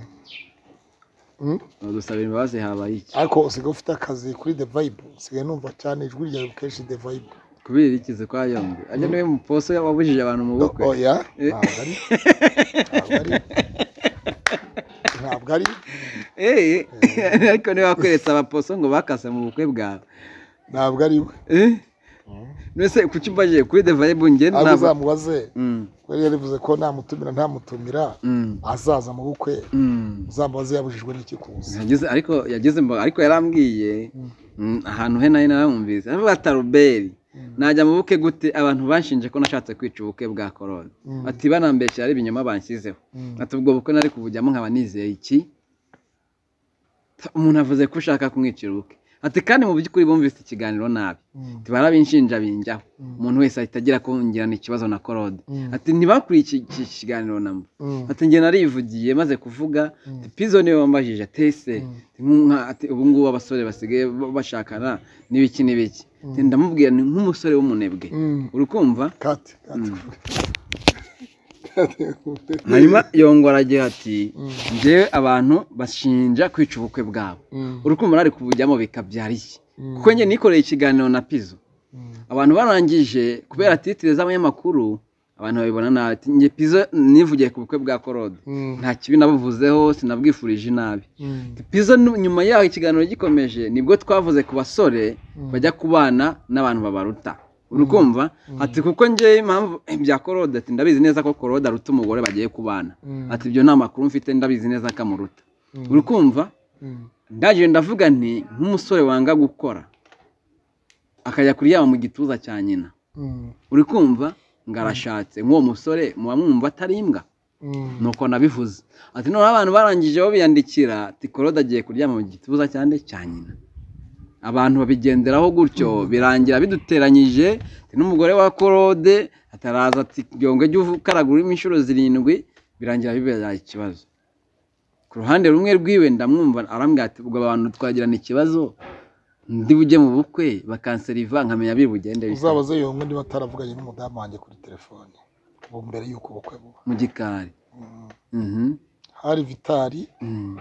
Mm. dusabira imbabazi habaye iki ariko usigaye ufite akazi kuri the vibe usigaye numva cyane ijwi ryawe kenshi the vibe kubera iki ze kwa yombi ajya niwe muposo wabujije abantu mu bukwe oya Eh. ntabwo ari ntabwo ari ntabwo ari Eh, ariko niba wakweretse abaposo ngo bakase mu bukwe bwawe ntabwo ari we Eh? mbese kuki mbagiye kuri the vibe njye ahubwo ntabwo uzamubaze Mm, yari yarivuze ko namutumira ntamutumira mm, azaza mu bukwe mm. uzamubaze yabujijwe n'iki kuza Yageze- ariko yageze mba- ariko yarambwiye mm, ahantu he nayo narumvise aravuga ati aruberi najya mu bukwe gute abantu banshinje ko nashatse kwica ubukwe bwa korona Mm. ati banambeshya ari ibinyoma banshyizeho Mm. ati ubwo bukwe nari kubujyamo nkaba nizeye iki Ta- umuntu avuze ko ushaka kumwicira ubukwe ati kandi mu by'ukuri bumvise ikiganiro nabi Mm. ati barabinshinja binjyaho Mm. umuntu wese ahita agira kongirana ikibazo na korode Mm. ati ntibakuriye iki kiganiro namba Mm. ati njye narivugiye maze kuvuga Mm. ati pizo niwe wambajije tese Mm. ubu ngubu abasore basigaye ba- bashakana n'ibiki n'ibiki Ati, ndamubwira ni nk'umusore w'umunebwe Mm. uri kumva kate kate kate hanyuma yongora agira ati Mm. njyewe abantu bashinja kwica ubukwe bwabo Mm. uri kumva nari kubujyamo bikabyara iki Mm. kuko njye nikoreye ikiganiro na pizo Mm. abantu barangije kubera titire z'abanyamakuru abantu babibona nabi Ati, njye pizo nivugiye ku bukwe bwa korode Mm. nta kibi nabuvuzeho sinabwifurije inabi Mm. pizo nu- nyuma yaho ikiganiro gikomeje nibwo twavuze ku basore bajya kubana n'abantu babaruta uri kumva ati kuko njye impamvu bya korode ati ndabizi neza ko korode aruta umugore bagiye kubana Mm. ati ibyo nta makuru mfite ndabizi neza ko amuruta Mm. uri kumva Mm. ndaje ndavuga nti nk'umusore wanga gukora akajya kuryama mu gituza cya nyina Mm. uri kumva ngo arashatse nk'uwo musore muba mwumva atari imbwa Mm. nuko nabivuze ati noneho abantu barangije babiyandikira ati korode agiye kuryama mu gituza cyane cya nyina abantu babigenderaho gutyo birangira biduteranyije ati n'umugore wa korode ataraza ati byongo jya ukaraguramo inshuro zirindwi birangira bibera ikibazo ku ruhande rumwe rwiwe ndamwumva arambwira ati ubwo abantu twagirana ikibazo ndi bujye mu bukwe bakanseriva nkamenya biri bugende bite." uzabaze yongo niba ataravuganye n'umudamu wanjye kuri telefone ubu mbere y'uko ubukwe buba mu gikari Mm. Mhm. hari vitari Mm.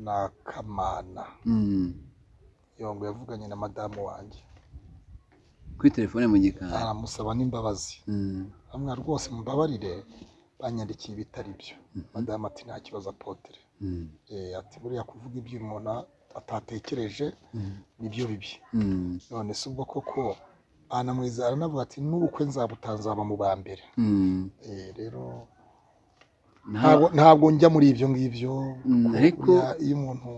na kamana Mm. yongo yavuganye na madamu wanjye kuri telefone mu gikari aramusaba n'imbabazi Mm. amwe rwose mumbabarire banyandikiye ibitari byo madamu ati nta kibazo apotere Mm. Eh, ati buriya kuvuga ibyo umuntu atatekereje nibyo bibi Mm. none se ubwo koko anamwiza aranavuga ati n'ubukwe nzabutanzaba mu ba mbere Mm. Eh, rero Nta- ntabwo ntabwo njya muri ibyo ngibyo Mm, kuko ariko- buriya iyo umuntu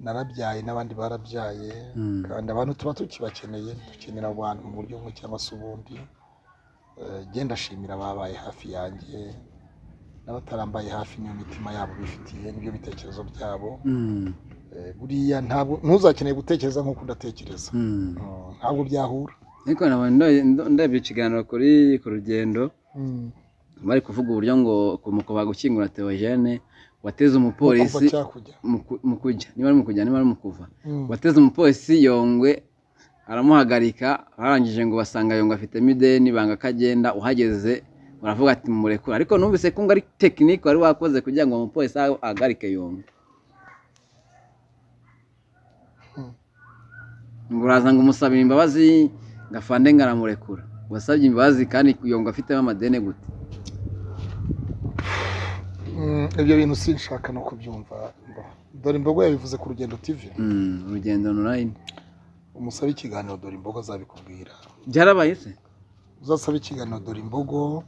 narabyaye n'abandi barabyaye Mm. kandi abantu tuba tukibakeneye dukenera abantu mu buryo bumwe cyangwa se ubundi Eh, njye ndashimira ababaye hafi yanjye n'abatarambaye hafi niyo mitima yabo bifitiye n'ibyo bitekerezo byabo Mm. Eh, buriya ntabwo ntuzakeneye gutekereza nk'uko udatekereza Mm. Mm, ntabwo byahura ariko nabonye ndo- ndo- ndebye ikiganiro kuri ku rugendo bari kuvuga uburyo ngo kumukoba gukingura theogene wateze kuva umupolisi cyakujya mu ku- mu kujya niba ari mu kujya niba ari mu kuva Mm. wateze umupolisi yongwe aramuhagarika barangije ngo basanga yongwe afitemo ideni banga ko agenda uhageze baravuga ati murekure ariko numvise ko ngo ari tekinike wari wakoze kugira ngo umupolisi ahagarike yongwe Mm. ngo uraza ngo umusabire imbabazi ngo afande ngo aramurekura wasabye imbabazi kandi yongwe afitemo amadeni gute Mm, ibyo bintu sinshaka no kubyumva Mbo- dore imbogo yabivuze ku rugendo tv Mm, urugendo online umusaba ikiganiro dore imbogo azabikubwira byarabaye se uzasaba ikiganiro dore imbogo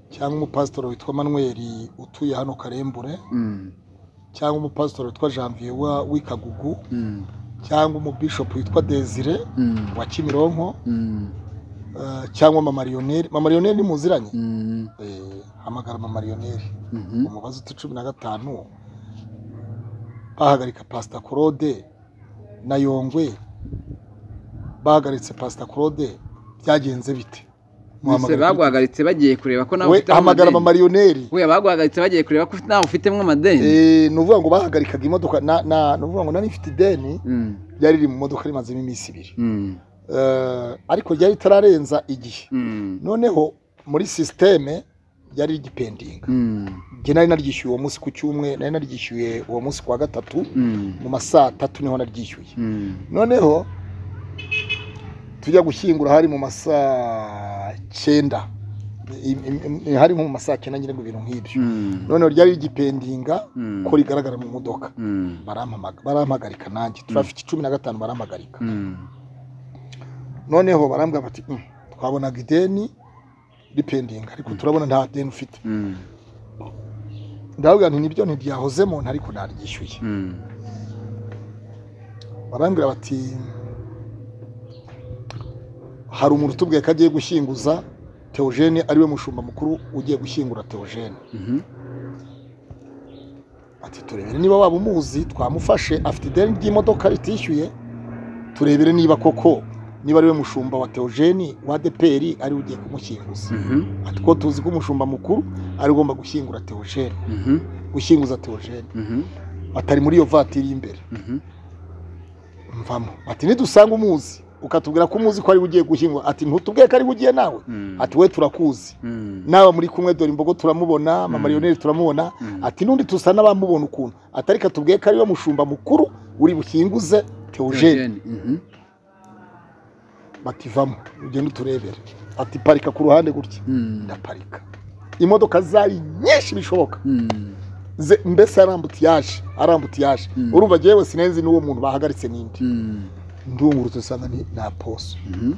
cyangwa umupasitori witwa manuel utuye hano karembure Mm, cyangwa umupasitori witwa janvier wa- w'ikagugu mm, cyangwa umubishopu witwa desire mm, wa kimironko mm, eh, cyangwa mamariyoneri mamariyoneri ni muziranye mm, Eh, hamagara mamariyoneri mhm. umubazi uti cumi na gatanu bahagarika pasita claude na yongwe bahagaritse pasita claude byagenze bite Mbese baguhagaritse bagiye kureba ko nawe we ufitemo hamagara amadeni. abamariyoneri we baguhagaritse bagiye kureba ko nawe ufitemo amadeni Eh, ni ukuvuga ngo bahagarikaga imodoka na- na- ni ukuvuga ngo nari ifite ideni Mm, ryari riri mu modoka rimazemo iminsi ibiri mm, Eh, ariko ryari ritararenza igihe mm, noneho muri sisiteme ryari rigipendinga Mm, njye nari naryishyuye uwo munsi ku cyumwe nari naryishyuye uwo munsi ku wa gatatu mm, mu ma saa tatu niho naryishyuye mm, noneho tujya gushyingura hari mu masaa cyenda I- i- i- hari nko mu masaa cyenda nyine ngo ibintu nk'ibyo mm, noneho ryari rigipendinga mm, ko rigaragara mu modoka mm, barampamaga- barampagarika nanjye turafite cumi na gatanu barampagarika mm, noneho barambwira bati "Mm, twabonaga ideni ripendinga ariko turabona nta deni ufite mm, ndababwira nti nibyo ntibyahozemo ariko naryishyuye mm, barambwira bati hari umuntu utubwiye ko agiye gushyinguza teogene ariwe mushumba mukuru ugiye gushyingura teogene mhm, ati turebere niba waba umuzi twamufashe afite ideni ry'imodoka ritishyuye turebere niba koko niba ariwe mushumba wa teogene wa deperi ariwe ugiye kumushyinguza mhm, ati ko tuzi ko umushumba mukuru ari ugomba gushyingura teogene mhm, gushyinguza teogene mhm, atari muri iyo vatiri y'imbere mhm, mvamo ati nidusanga umuzi ukatubwira ko umuzi ko ari we ugiye gushyingura ati ntutubwiye ko ari we ugiye nawe mm, ati we turakuzi mm, naba muri kumwe dore imbogo turamubona amariyoneri turamubona Mm. ati n'undi dusa n'abamubona ukuntu atari katubwiye ko ari we mushumba mukuru uri bushyinguze teogene Eugene, mhm, bati vamo ugende uturebere ati parika ku ruhande gutya mm, ndaparika imodoka zari nyinshi bishoboka mm, Ze- mbese arambutse yaje arambutse yaje Mm. urumva njyewe sinenzi n'uwo muntu bahagaritse n'indi mm, ndungurutse usanga ni na poso mhm,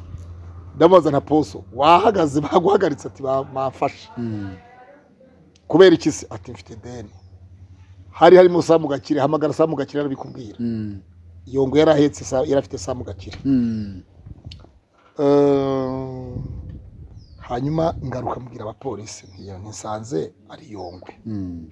ndamubaza na poso wahagaze baguhagaritse ati "Ba- bamfashe mm, kubera iki se ati mfite deni hari harimo samu gakire hamagara samu gakire arabikubwira mm, iyo ngo yari ahetse sa- yari afite samu gakire mm, Eh, hanyuma ngaruka mbwira abapolisi ntiyo ntisanze ari yongwe mm,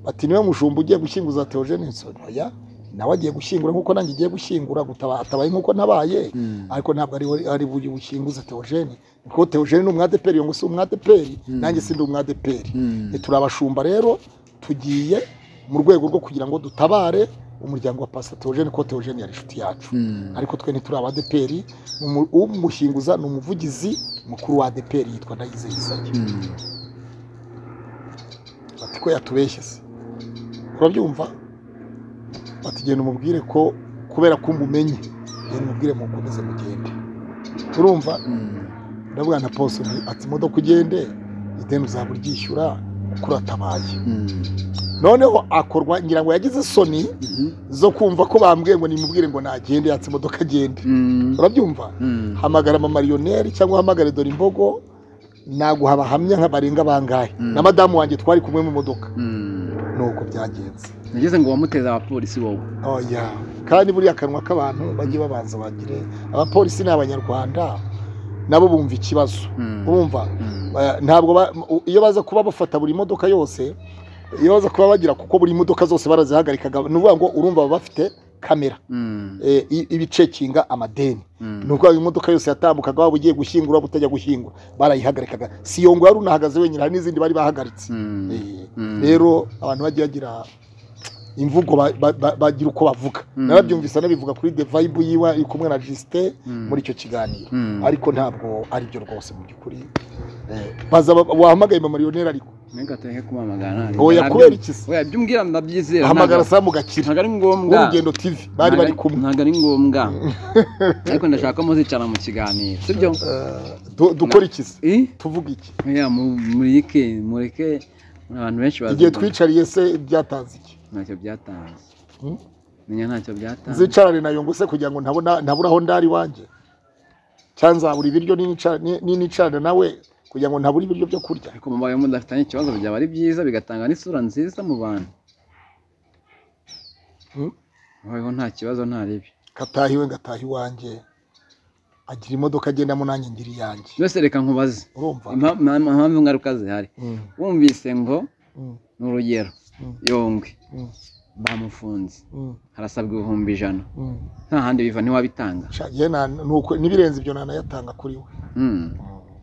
bati niwe mushumba ugiye gushyinguza teogene nsoro oya nawe agiye gushyingura nk'uko nanjye ngiye gushyingura gutaba atabaye nk'uko nabaye mm, ariko ntabwo ari we- ari buye bushyinguza teogene kuko teogene ni umwadeperi yongo si umwadeperi nanjye si ndi umwadeperi mm, turi abashumba rero tugiye mu rwego rwo kugira ngo dutabare umuryango wa pasa teogene kuko teogene yari inshuti yacu mm, ariko twe ntituri abadeperi umu- umushyinguza ni umuvugizi mukuru wa adeperi yitwa ndayizeyizanye mm, bati ko yatubeshye se urabyumva bati genda umubwire ko kubera ko umumenye genda umubwire mukomeze mugende urumva mm, ndavuga na poso nti ati imodoka ugende ideni uzaba uryishyura kuko uratabaye mm, noneho akorwa ngira ngo yagize isoni mhm, zo kumva ko bambwiye ngo nimubwire ngo nagende yatse imodoka agende mm, urabyumva mm, hamagara amamariyoneri cyangwa uhamagare dore imbogo naguha abahamya nka barenga bangahe Mm. na madamu wanjye twari kumwe mu modoka mm. nuko byagenze nageze ngo wamuteze abapolisi wowe oya kandi buriya akanwa k'abantu bajye babanza bagire abapolisi ni abanyarwanda nabo bumva ikibazo Mm, urumva mm, ba- ntabwo ba- u- iyo baza kuba bafata buri modoka yose iyo baza kuba bagira kuko buri modoka zose barazihagarikaga ni ukuvuga ngo urumva baba bafite kamera mm, eh, i- ibicekinga amadeni mm, ni ukuvuga ngo imodoka yose yatambukaga waba ugiye gushyingura waba utajya gushyingura barayihagarikaga si iyo ngo yari unahagaze wenyine hari n'izindi bari bahagaritse mm, Eh, mm. rero abantu bajya bagira imvugo ba- ba- ba- bagira uko bavuga Mm. narabyumvise anabivuga kuri the vibe yiwe ari kumwe na jisite Mm. muri icyo kiganiro Mm. ariko ntabwo aribyo rwose mu by'ukuri Eh, baza ba- wahamagaye mamariyoneri ariko Nega tehe kumamagara ntabwo. oya Ntabyo- kubera iki se oya ibyo umbwira ndabyizera hamagara ntabwo- samu gakira ntabwo ari ngombwa w'urugendo tv bari Ntabwo- bari kumwe ntabwo ari ngombwa ariko ndashaka ko muzicara mu kiganiro sibyo Eh, du- dukora iki se Eh? tuvuga iki oya mu- mureke mureke abantu benshi bazi igihe twicariye se byatanze iki ntacyo byatanze Hmm? menya ntacyo byatanze nzicarane nayo ngo se kugira ngo ntabona ntabura aho ndari wanjye cyangwa nzabura ibiryo ninicara- ni- ninicarane nawe kugira ngo ntabura ibiryo byo kurya ariko mubaye mudafitanye ikibazo byaba ari byiza bigatanga n'isura nziza mu bantu Hmm? mubayeho nta kibazo nta ribi gataha iwe ngataha iwanjye agira imodoka agendamo nanjye ngira iyanjye byose reka nkubaze urumva Impa- impa- impamvu ingaruka zihari Mm, wumvise ngo mm, ni urugero Mm. yongwe mm, bamufunze mm, harasabwa ibihumbi ijana mm. nta handi biva ntiwabitanga Sha, jye na- ni uko- n'ibirenze ibyo nanayatanga kuri we Hmm.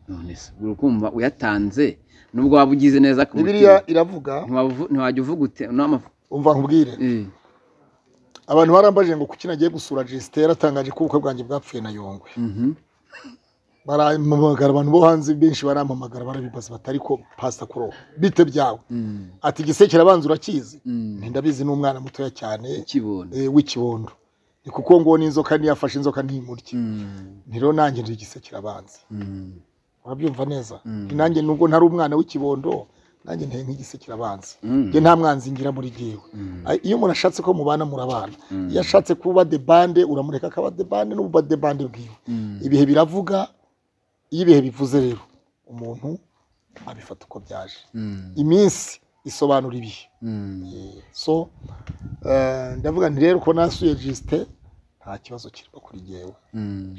none se uri kumva uyatanze nubwo waba ugize neza ku bibiriya mutima iravuga ntiwavu- ntiwajya uvuga ute n'amafu- umva nkubwire Eh, abantu barambaje ngo kuki nagiye gusura jisitera atangaje ko ubukwe bwanjye bwapfuye na yongwe mhm, barampamagara abantu bo hanze benshi barampamagara barabibaza bati ariko pasita kuro bite byawe ati igisekera abanza urakizi Nti ndabizi ni umwana mutoya cyane ukibona eh, w'ikibondo ni kuko ngo n'inzoka ntiyafashe inzoka ntimurye Nti rero nanjye ndi igisekera abanza urabyumva neza Mm. Nti nanjye nubwo ntari umwana w'ikibondo nanjye nteye nk'igisekera abanza njye nta mwanzi ngira muri jyewe Ay- iyo umuntu ashatse ko mubana murabana iyo ashatse kuba debande uramureka akaba debande n'uba debande bwiwe ibihe biravuga iyo ibihe bivuze rero umuntu abifata uko byaje iminsi isobanura ibihe Eh, so eh, ndavuga nti rero ko nasuye jisite nta kibazo kirimo kuri jyewe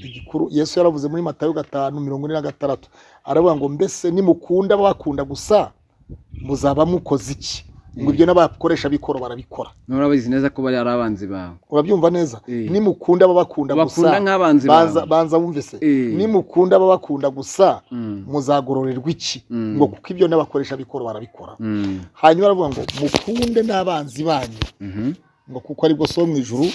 igikuru yesu yaravuze muri matayo gatanu mirongo ine na gatandatu aravuga ngo mbese nimukunda bakunda gusa muzaba mukoze iki ngo ibyo n'abakoresha bikoro barabikora nora bazi neza ko bari ari abanzi bawe urabyumva neza Eh. nimukunda ababakunda gusa bakunda nk'abanzi banza bawe banza wumve se Eh. nimukunda ababakunda gusa Mm. muzagororerwa iki Mm. ngo kuko ibyo n'abakoresha bikoro barabikora Mm. hanyuma aravuga ngo mukunde n'abanzi banyu Mhm. ngo kuko aribwo so mu ijuru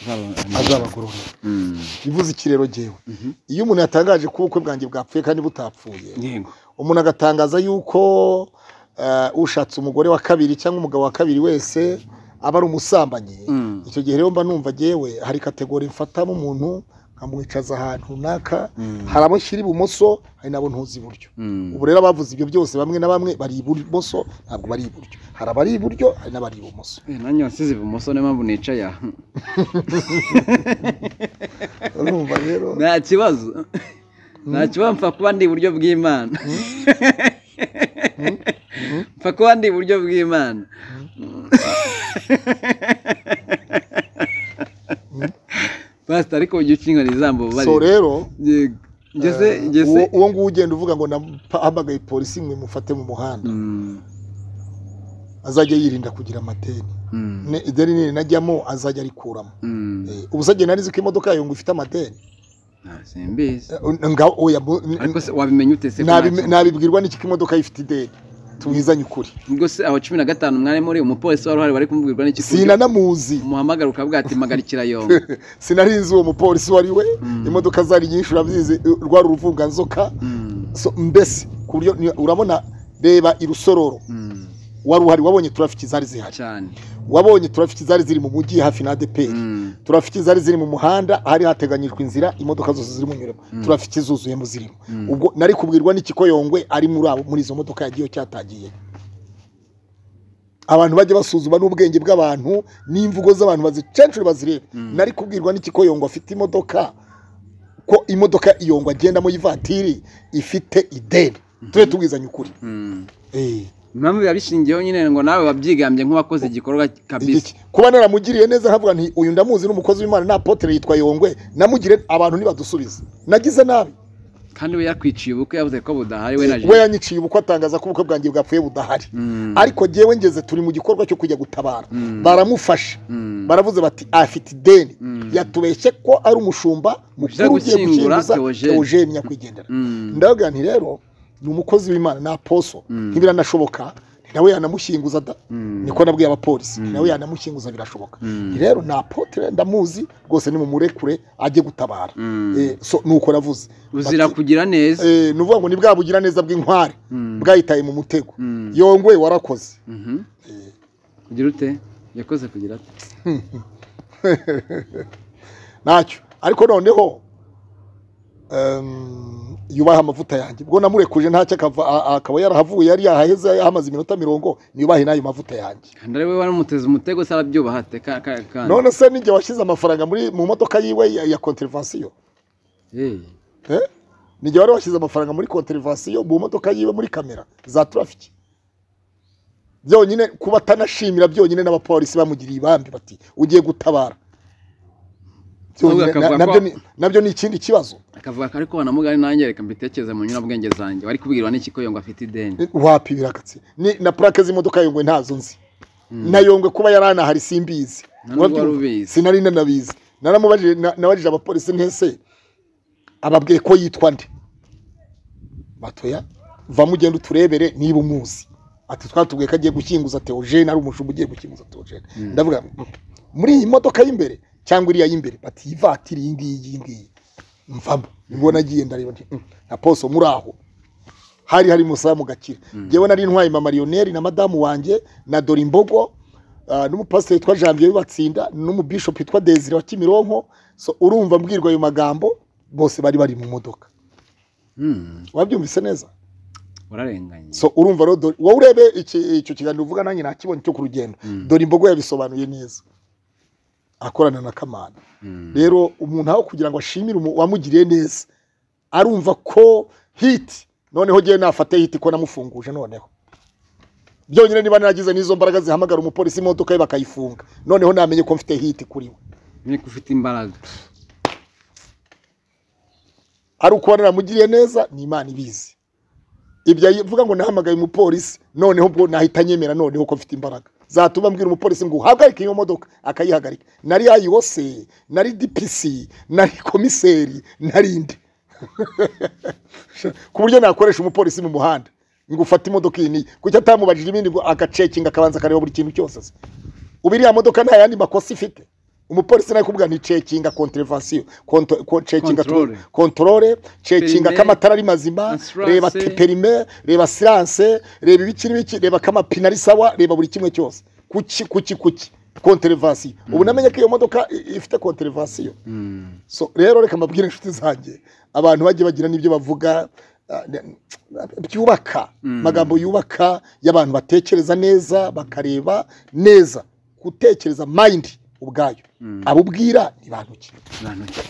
Zaba- azabagororera Mm. bivuze ikirero jyewe Mhm. iyo umuntu yatangaje ko ubukwe bwanjye bwapfuye kandi butapfuye yego umuntu agatangaza yuko eh, ushatse umugore wa kabiri cyangwa umugabo wa kabiri wese aba ari umusambanyi Mm. icyo gihe rero mba numva ngewe hari kategori mfatamo umuntu nkamwicaza ahantu runaka hari abo nshyira ibumoso hari n'abo ntuzi iburyo Mm. ubu rero abavuze ibyo byose bamwe na bamwe bari ibumoso ntabwo bari iburyo hari abari iburyo hari n'abari ibumoso Eh, nanjye wansize ibumoso niyo mpamvu nicaye aha urumva rero nta kibazo nta kibazo mpfa kuba ndi iburyo bw'imana mpfa kuba ndi iburyo bw'imana pasita ariko ujya ukinga ijambo so bari rero yego ngeze ngeze uwo- uwo nguwo ugenda uvuga ngo nahamagaye polisi mwe mufate mu muhanda Mm, azajya yirinda kugira amadeni mm, Ne- ideni nini najyamo azajya arikuramo mm. Eh, ubu se njye nari nzi ko imodoka yawe ngo ifite amadeni Nta, simbizi Eh, nga oya mu- n- ariko se wabimenya ute se ko nabi- nta kintu? nabibwirwa n'iki ko imodoka ye ifite ideni tubizanye ukuri ubwo se aho cumi na gatanu mwari muri umupolisi wari uhari bari kumubwirwa n'iki ku buryo sinanamuzi umuhamagara ukavuga ati magarikira yombi sinari nzi uwo mupolisi wari we imodoka zari nyinshi urabyizi eh, rwari uruvunganzoka Mm, So, mbese ku buryo ni- urabona reba irusororo mm, wari uhari wabonye turafiki zari zihari cyane wabonye turafiki zari ziri mu mujyi hafi na adeperi Mm, turafiki zari ziri mu muhanda hari hateganyijwe inzira imodoka zose zirimo nyuramo turafiki zuzuyemo zirimo ubwo nari kubwirwa n'ikiko yongwe ari muri abo muri izo modoka yagiye cyatagiye abantu bajya basuzuma n'ubwenge bw'abantu n'imvugo z'abantu bazicenshuri bazireba nari kubwirwa n'ikiko yongwe afite imodoka ko imodoka iyongwa agendamo y'ivatiri ifite ideni tube tubwizanye ukuri mm. Eh, impamvu biba bishingiyeho nyine ngo nawe wabyigambye nk'uwakoze igikorwa kabisa iki- kuba naramugiriye neza nkavuga nti uyu ndamuzi n'umukozi w'imana nta potere yitwa yongwe namugire abantu ntibadusubize nagize nabi kandi we yakwiciye ubukwe yavuze ko budahari we na we jenoside yanyiciye ubukwe atangaza ko ubukwe bwanjye bwapfuye budahari ariko jyewe ngeze turi mu gikorwa cyo kujya gutabara baramufasha baravuze bati afite ideni yatubeshye ko ari umushumba mukuru ugiye gushyingura gushyinguza Theogene. teogene nyakwigendera ndavuga nti rero ni umukozi w'imana ni aposo ntibiranashoboka ni nawe yanamushyinguza da niko nabwiye abapolisi ni nawe yanamushyinguza birashoboka Ni rero ni apotere ndamuzi rwose ni mumurekure ajye gutabara Eh, so ni uko navuze uzira Bati- kugira neza Eh, ni ukuvuga ngo ni bwa bugiraneza bw'inkware bwayitaye mu mutego Mm. yongwe warakoze Mhm. kugira ute yakoze kugira ate ntacyo ariko noneho em, yubahe amavuta yanjye ubwo namurekuje ntacyo akava- a- a- akaba yarahavuye yari yahaheze hamaze iminota mirongo niyubahe n'ayo mavuta yanjye kandi ari we wari umuteze umutego se arabyubaha ate ka- ka- kandi none se nijye washyize amafaranga muri mu modoka yiwe ya, ya konterivasiyo Eh, eh? nijye wari washyize amafaranga muri konterivasiyo mu modoka yiwe muri kamera za turafiki byonyine kuba atanashimira byonyine n'abapolisi bamugiriye ibambi bati ugiye gutabara Byonyine, Ahubwo akavuga na- nabyo ko- ni- nabyo ni ikindi kibazo akavuga ko ariko wanamugari nanjye reka mbitekereze mu nyurabwenge zanjye wari kubwirwa n'iki ko yongo afite ideni wapi birakatse ni na plaque z'imodoka yongwe ntazo nzi na yongwe kuba yaranahari simbizi Na nubwo wari ubizi. sinari nanabizi naramubajije na- nabajije abapolisi ntese ababwiye ko yitwa nde batoya va mugenda uturebere niba umuzi ati twatubwiye ko agiye gushyinguza teogene ari umushumba ugiye gushyinguza teogene ndavuga muri iyi modoka y'imbere cyangwa iriya y'imbere bati iyi vatiri iyi ngiyi iyi ngiyi mvamo nibwo nagiye ndareba nti, "Mm, na poso muri aho hari hari umusamu gakira njyewe nari ntwaye mama mariyoneri na madamu wanjye na dorimbogo ah, n'umupasiteri witwa janvier w'ibatsinda n'umubishopu witwa desire wa kimironko so urumva mbwirwa ayo magambo bose bari bari mu modoka Hmm, wabyumvise neza wararenganye so urumva rero dore- wowe urebe iki- icyo kiganiro uvuga nanjye nakibonye cyo ku rugendo dore imbogo yabisobanuye neza akorana na kamana Hmm. rero umuntu aho kugira ngo ashimire umu- uwamugiriye neza arumva ko hiti noneho ngewe nafate hiti ko namufunguje noneho byonyine niba nagize n'izo mbaraga zihamagara umupolisi imodoka ye bakayifunga noneho namenye ko mfite hiti kuri we niko ufite imbaraga ari ukuba naramugiriye neza ni imana ibizi ibyo avuga ngo nahamagaye umupolisi noneho ubwo nahita nyemera noneho ko mfite imbaraga zatuma mbwira umupolisi ngo uhagarike iyo modoka akayihagarika nari yayibose nari dipisi nari komiseri nari indi ku buryo nakoresha umupolisi mu muhanda ngo ufate imodoka iyi niyi kuki atamubajije ibindi ngo agacekinga akabanza akareba buri kintu cyose se ubu iriya modoka nta yandi makosa ifite umupolisi nawe kubwira ni cekinga konterevasiyo cekinga Controle. kontorore cekinga Perime. ko amatara ari mazima Assurance. reba ti- perime reba siranse reba ibiki n'ibiki reba ko amapine ari sawa reba buri kimwe cyose kuki kuki kuki konterevasiyo ubu namenye ko iyo modoka i- ifite konterevasiyo Hmm. so rero reka mbabwire inshuti zanjye abantu bajye bagira n'ibyo bavuga ah, ne- byubaka amagambo yubaka y'abantu batekereza neza bakareba neza gutekereza mayindi ubwayo abo ubwira ni bantu ki Abantu ki?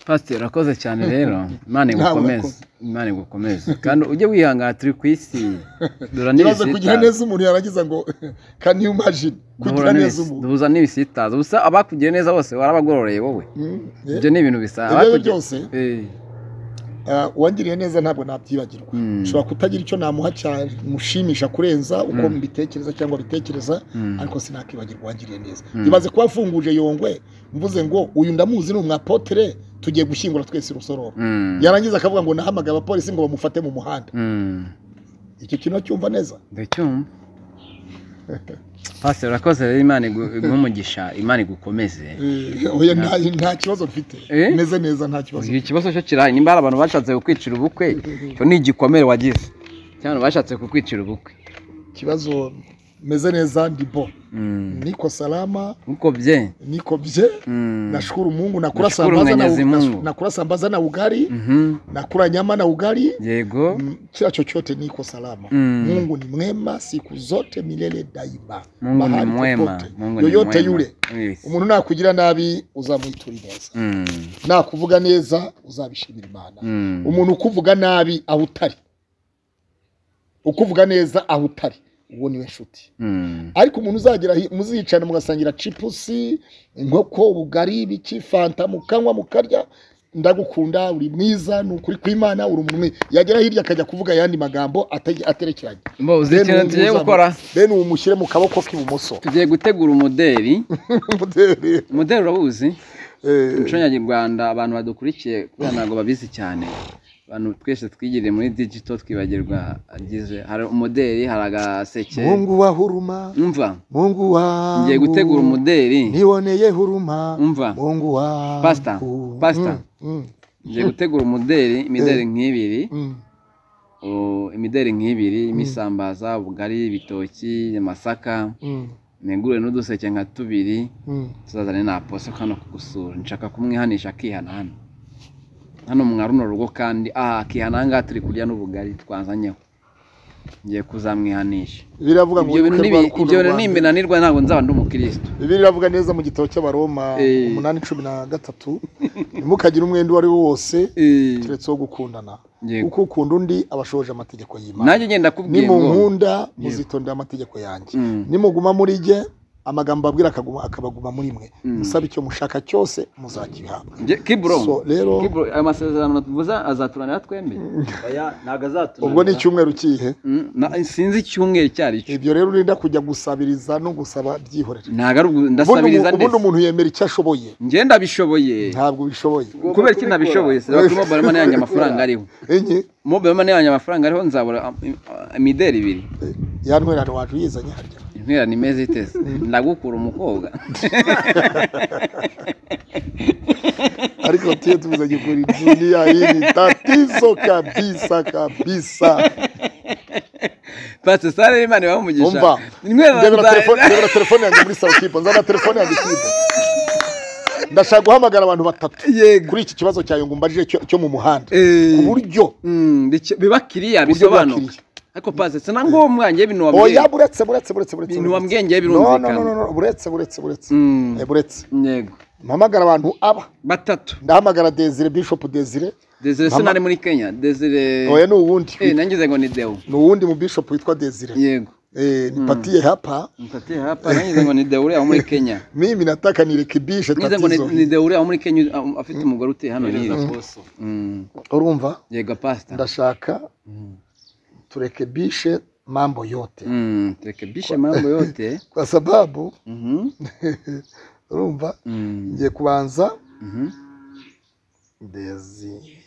pasiteri urakoze cyane rero imana igukomeze imana igukomeze kandi ujye wihangana turi ku isi nibaze duhura kugira neza umuntu yarangiza ngo can you imagine kugira neza n'ibisi- umuntu duhuza n'ibisitaza gusa abakugiriye neza bose warabagororeye wowe Mm, eh? ibyo ni ibintu bisa Ibyo abakugi- byose? Eh, Ah, uwangiriye neza ntabwo nabyibagirwa Mm. nshobora kutagira icyo namuha cyamushimisha kurenza uko mbitekereza cyangwa bitekereza Mm. ariko sinakibagirwa uwangiriye neza Mm. ibaze kuba afunguje yongwe mvuze ngo uyu ndamuzi ni umwapotere tugiye gushyingura twese rusororo mm, yarangiza akavuga ngo nahamagaye abapolisi ngo bamufate mu muhanda mm, icyo kintu acyumva neza ndacyumva pasiteri urakoze rero imana igu- iguhe umugisha imana igukomeze Eh, oya, nta- nta kibazo mfite Eh? meze neza nta kibazo Uyu ikibazo cyo kirahari nimba hari abantu bashatse kukwicira ubukwe cyo ni igikomere wagize cyangwa abantu bashatse kukwicira ubukwe kibazo meze neza ndi bo Mm. niko salama ukobye niko bye Mm. nashukuru mungu nakula Nashukuru sambaza na, Mwenyezi Mungu. na, nakula sambaza na ugali Mhm. nakula nyama na ugali yego Mm, kila chochote niko salama Mm. mungu ni mwema siku zote milele daima mungu ni Mahali mwema popote. mungu ni yoyote mwema yule Yes. umuntu nakugira nabi uzamwitura neza Mm. nakuvuga neza uzabishimira imana Mm. umuntu ukuvuga nabi aho utari ukuvuga neza aho utari uwo niwe nshuti Mm. ariko umuntu uzagera hi- muzicana mugasangira cipusi inkoko ubugari ibiki fanta mukanywa mukarya ndagukunda uri mwiza ni ukuri kw'imana uri umuntu mwiza yagera hirya akajya kuvuga ayandi magambo ate- aterekeranye Mbo, uzi Bene ikintu uwo tugiye muzamu- gukora bene uwo mushyire mu kaboko k'ibumoso tugiye gutegura umuderi Mudere. umuderi urabuzi Eh, umuco nyarwanda abantu badukurikiye kubera ntabwo babizi cyane abantu twese twigiriye muri digito twibagirwa agize hari umuderi hari agaseke mungu wa huruma umva mungu wa ngiye gutegura umuderi niboneye huruma umva mungu wa Pastor, pastor. ngiye gutegura umuderi imideri nk'ibiri O- imideri nk'ibiri imisambaza ubugari ibitoki amasaka negure n'uduseke nka tubiri tuzazane na aposo hano kugusura nshaka kumwihanisha akihana hano hano mwa runo rugo kandi aha akihana aha ngaha turi kurya n'ubugari twazanyeho ngiye kuzamwihanisha biravuga ngo ibyo bintu wibuke nibi- rwa rukundo ibyo bintu rwanjye. nimbinanirwa ntabwo nzaba ndi umukirisitu bibiliya iravuga neza mu gitabo cy'abaroma Eh. umunani cumi na gatatu ntimukagire umwenda uwo ari wo wose keretse wo gukundana Yego. kuko ukunda undi aba ashoje amategeko y'imana nanjye ngenda kubwiye nimu ngo nkunda muzitondera amategeko yanjye Mm. nimuguma muri jye amagambo abwira akaguma akabaguma muri mwe musaba icyo mushaka cyose muzakihabwa Nge- kibro So, rero Kibro, ayo masezerano tuvuze azaturanira twembi oya ntabwo azaturanira ubwo ni icyumweru kihe Mm, na- sinzi icyumweru icyo ari cyo ibyo rero urinda kujya gusabiriza no gusaba byihorera ntabwo ari ubu- ubundi ndasabiriza umu- ubundi ndetse umuntu yemera icyo ashoboye njye ndabishoboye ntabwo ubishoboye kubera ko ntabishoboye sinabona kuri mobile money yanjye amafaranga ariho enye mobile money yanjye amafaranga ariho nzabura ah, ah, imideri ibiri ya ntwerano waje uyizanye harya intwerane imeze iteze ndagukura umukobwa ariko tuye tuzanye kuri dunia hii ni tatizo kabisa kabisa pasi sare imana ibahe umugisha umva Intwererano ndebera za- telefone ndebera telefone yanjye muri saro kipo nzana telefone yanjye kipo ndashaka guhamagara abantu batatu yego kuri iki kibazo cyawe ngo umbajije cyo- cyo mu muhanda Eh, ku buryo mm, bike- biba kiriya Uburyo bwa bisobanuka kiriya. ariko pasi sina ngombwa njye ibintu oya wambwiye buretse buretse buretse buretse ibintu buretse. wambwiye no no no birumvikana no no, buretse buretse buretse Mm. Eh, buretse yego mpamagara abantu aba batatu ndahamagara desire bishop desire desire Mama- sinari muri kenya desire oya ni uwundi Eh, nangize ngo ni deo ni uwundi mu bishop witwa desire yego Eh, nipatie hapa Mpatie hapa nangize ngo ni deo uri aho muri kenya mimi nataka nirekebishe nangize ngo tatizo ni- ni deo uri aho muri kenya um, afite umugore utuye hano hirya Mm. urumva yego pasita ndashaka turekebishe mambo yote Mm, turekebishe mambo yote kwa sababu Mhm, urumva mm, ngiye kubanza mhm. desire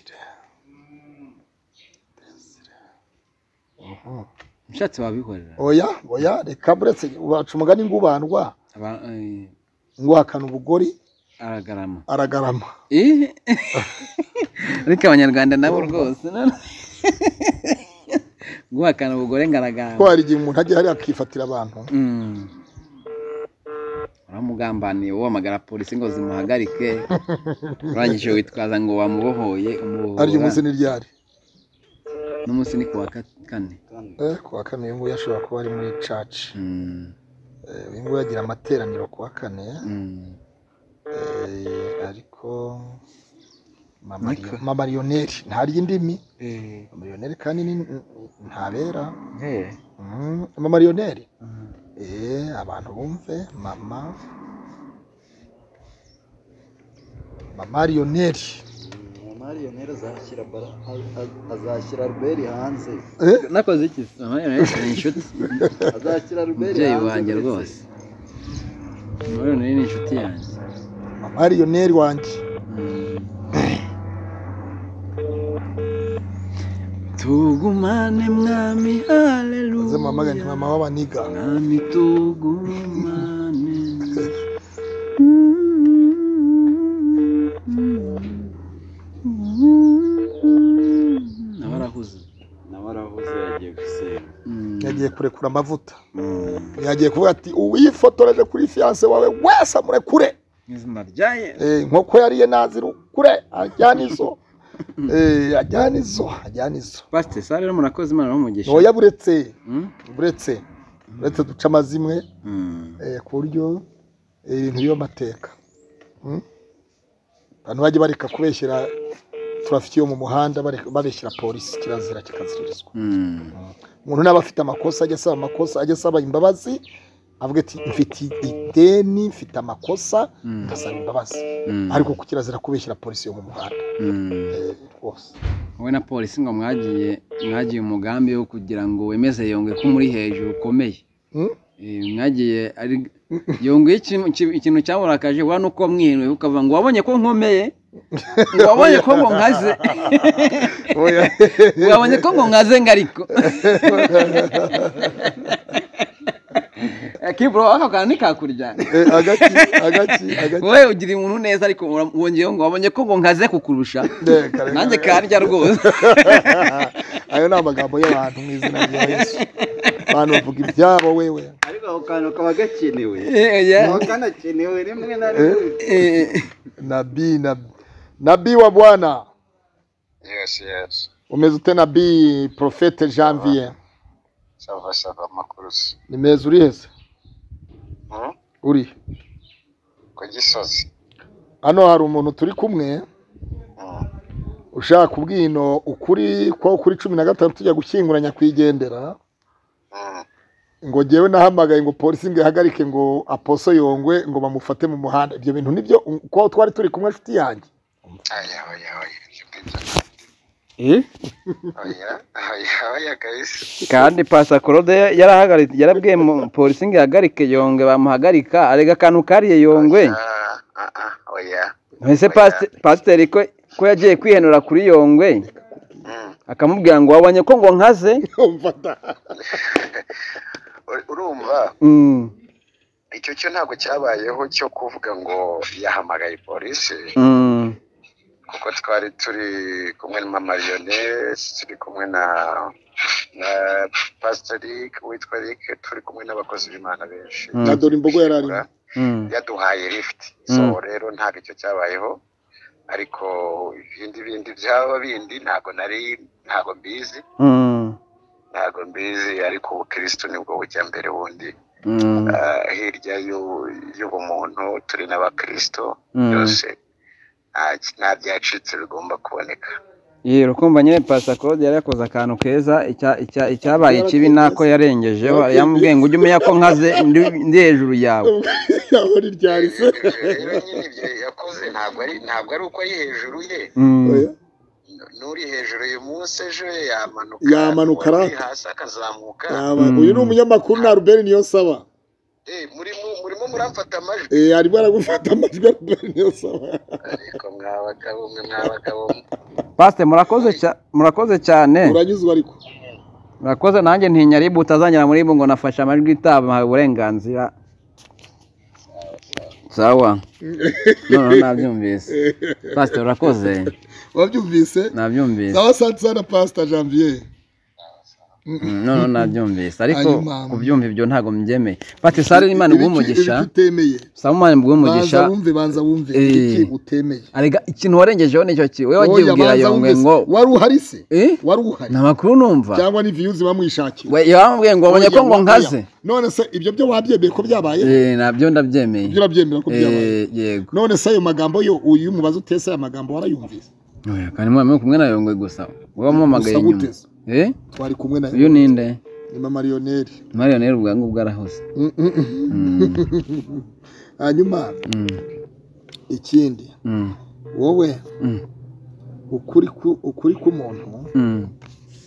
ushatse wabikorera oya oya reka buretse ubaca umugani ngubandwa Aba- eh, nguhakana ubugori aragarama aragarama Eh? ariko abanyarwanda nabo rwose no- guhakana ubugore ko ngaragarama hari igihe umuntu ajya hariya akifatira abantu Mm. uramugambaniye uhamagara polisi ngo zimuhagarike urangije witwaza ngo wamubohoye ariyo umubohora munsi ni ryari n'umunsi ni ku wa kat- kane Eh, kuwa kane uyu nguyu ashobora kuba ari muri caci Mm, uyu nguyu agira amateraniro kuwa kane mm. Eh, ariko Ariko- mamariyoneri ntarya indimi amariyoneri kandi ni- ntabera Eh. Mm, amamariyoneri Eh, abantu bumve mama mamariyoneri mariyoneri azashyira bara- a- a- azashyira albert hanze Eh, nakoze iki Amariyoneri ni inshuti azashyira albert umubyeyi hanze wanjye ndetse- rwose amariyoneri ni inshuti yanjye mamariyoneri wanjye tugumane mwami maze mama haleluya ni mama w'abaniga mwami tugumane abarahuze nawe arahuze yagiye gusenga yagiye kurekura amavuta Mm. yagiye kuvuga ati uwifotoreje kuri fiyanse wawe wese amurekure izina rya yesu Eh, inkoko yariye nazirukure ajyana izo Eh, ajyana izo ajyana izo pasite sare rero murakoze imana bamugisha ntoya buretse Mm? buretse buretse duca amazimwe Mm. eh, ku buryo eh, ibintu by'amateka Mm? abantu bajya bareka kubeshyira turafiti yo mu muhanda bareka- babeshyira polisi kirazira kikaziririzwa Mm. umuntu naba afite amakosa ajya asaba amakosa ajya asaba imbabazi avuga ati mfite ideni mfite amakosa Mm. ngasaba imbabazi Mm. ariko ku kirazira kubeshyira polisi yo mu muhanda Mm. Eh, rwose wowe na polisi ngo mwagiye mwagiye umugambi wo kugira ngo wemeze yongwe ko muri hejuru ukomeye Mm? Eh, mwagiye ari yongwe ikintu ikintu cyamurakaje wa nuko mwihenuye ukavuga ngo wabonye ko nkomeye ngo wabonye ko ngo nkaze Oya. ngo wabonye ko ngo nkaze ngariko kibro ako kantu ntikakurya Eh, agaki agaki agaki wowe ugira umuntu neza ariko ura- wongeyeho ngo wabonye ko ngo nkaze kukurusha Eh, kare- nanjye karya rwose ayo ni amagambo y'abantu mu izina rya yesu abantu bavuga ibyabo wewe ariko ako kantu kaba gakenewe Eh, oya. kaba kanakenewe rimwe na rimwe Eh, nabi nabi nabi wa bwana Yes, yes. umeze ute nabi profete janvier Sava sava makurusi. nimeza uri heza Hmm? uri Ku gisozi. hano hari umuntu turi kumwe Hmm. ushaka kubwino ukuri ko kuri cumi na gatanu tujya gushyingura nyakwigendera Hmm. ngo jyewe nahamagaye ngo polisi ngo ihagarike ngo aposo yongwe ngo bamufate mu muhanda ibyo bintu nibyo ko twari turi kumwe nshuti yanjye Aya, aya, aya. Ibyo ngibyo. eh. Aya, aya, aya, guys. kandi pasikorode yarahagaritse yarabwiye mu- polisi ngo ihagarike yongwe bamuhagarika arega akantu kariye yongwe Ah, ah, ah, oya. mbese pasi- pasiteri ko ko yagiye kwihenura kuri yongwe Hmm. akamubwira ngo wabonye ko ngo nkaze umfata uri- urumva Mm, icyo cyo ntabwo cyabayeho cyo kuvuga ngo yahamagaye polisi mm, kuko twari turi kumwe na mariyone turi kumwe na na pasiteri witwa Rick turi kumwe n'abakozi b'imana benshi Mm. na dore imbogo yari arimo mm, yaduhaye lifuti so Mm. rero ntabwo icyo cyabayeho ariko ibindi bindi byaba bindi ntabwo nari ntabwo mbizi mm, ntabwo mbizi ariko ubukirisitu nibwo bujya mbere wundi mm, Ah, hirya y'u- y'ubumuntu turi n'abakristo Mm. byose nta- nta byacitse bigomba kuboneka Ye, urukumva nyine pasakode yari yakoze akantu keza icya- icya- icyabaye ikibi nako yarengejeho yamubwiye ngo ujye umenya ko nkaze ndi ndi hejuru yawe yaho ni ryari se rero nyine ibyo yakoze ntabwo ari ntabwo ari uko ari hejuru ye Mm, n'uri hejuru uyu munsi ejo ye yamanuka Yamanuka uwari arata. hasi akazamuka Yaba- uyu ni umunyamakuru na ruberi niyo saba Eh, murimo murimo muramfata amajwi Eh, arimo aragufata amajwi ya ruberi niyo saba ariko mwabagabo mwe mwabagabo mwe. pasite murakoze cya- murakoze cyane uranyuzwa ariko murakoze nanjye ntinya ribu utazangera muri ibu ngo nafashe amajwi itabahawe uburenganzira sawa noneho nabyumvise pasite urakoze wabyumvise nabyumvise sawa santi sana pasita janvier Mm, noneho nabyumvise ariko Ayo mama. kubyumva ibyo ntabwo mbyemeye pati sare imana iguhe umugisha ibiki utemeye sare imana iguhe umugisha banza wumve banza wumve Eh. ibiki utemeye arega ikintu warengejeho nicyo ki wowe wagiye Oya, ubwira banza yongwe wumve se. ngo wari uhari se Eh? wari uhari ni amakuru numva cyangwa ni viyuzi bamwishakira we yambwiye ngo wabonye ko Oya, ngo oya. nkaze none se ibyo byo wabyemeye ko byabaye Eh, nabyo ndabyemeye ibyo urabyemera ko byabaye Eh, yego none se ayo magambo yo uyu mubaza utese aya magambo warayumvise Oya, kandi mwaba muri kumwe na yongwe gusa wowe wamuhamagaye Gusa inyuma gute se? Eh? twari kumwe na uyu ninde ni mama Lionel mariyoneri ubwangu bwarahose Mm, mm, mm. Mm, hanyuma mm, ikindi mm, wowe mm, ukuri ku- ukuri k'umuntu mm.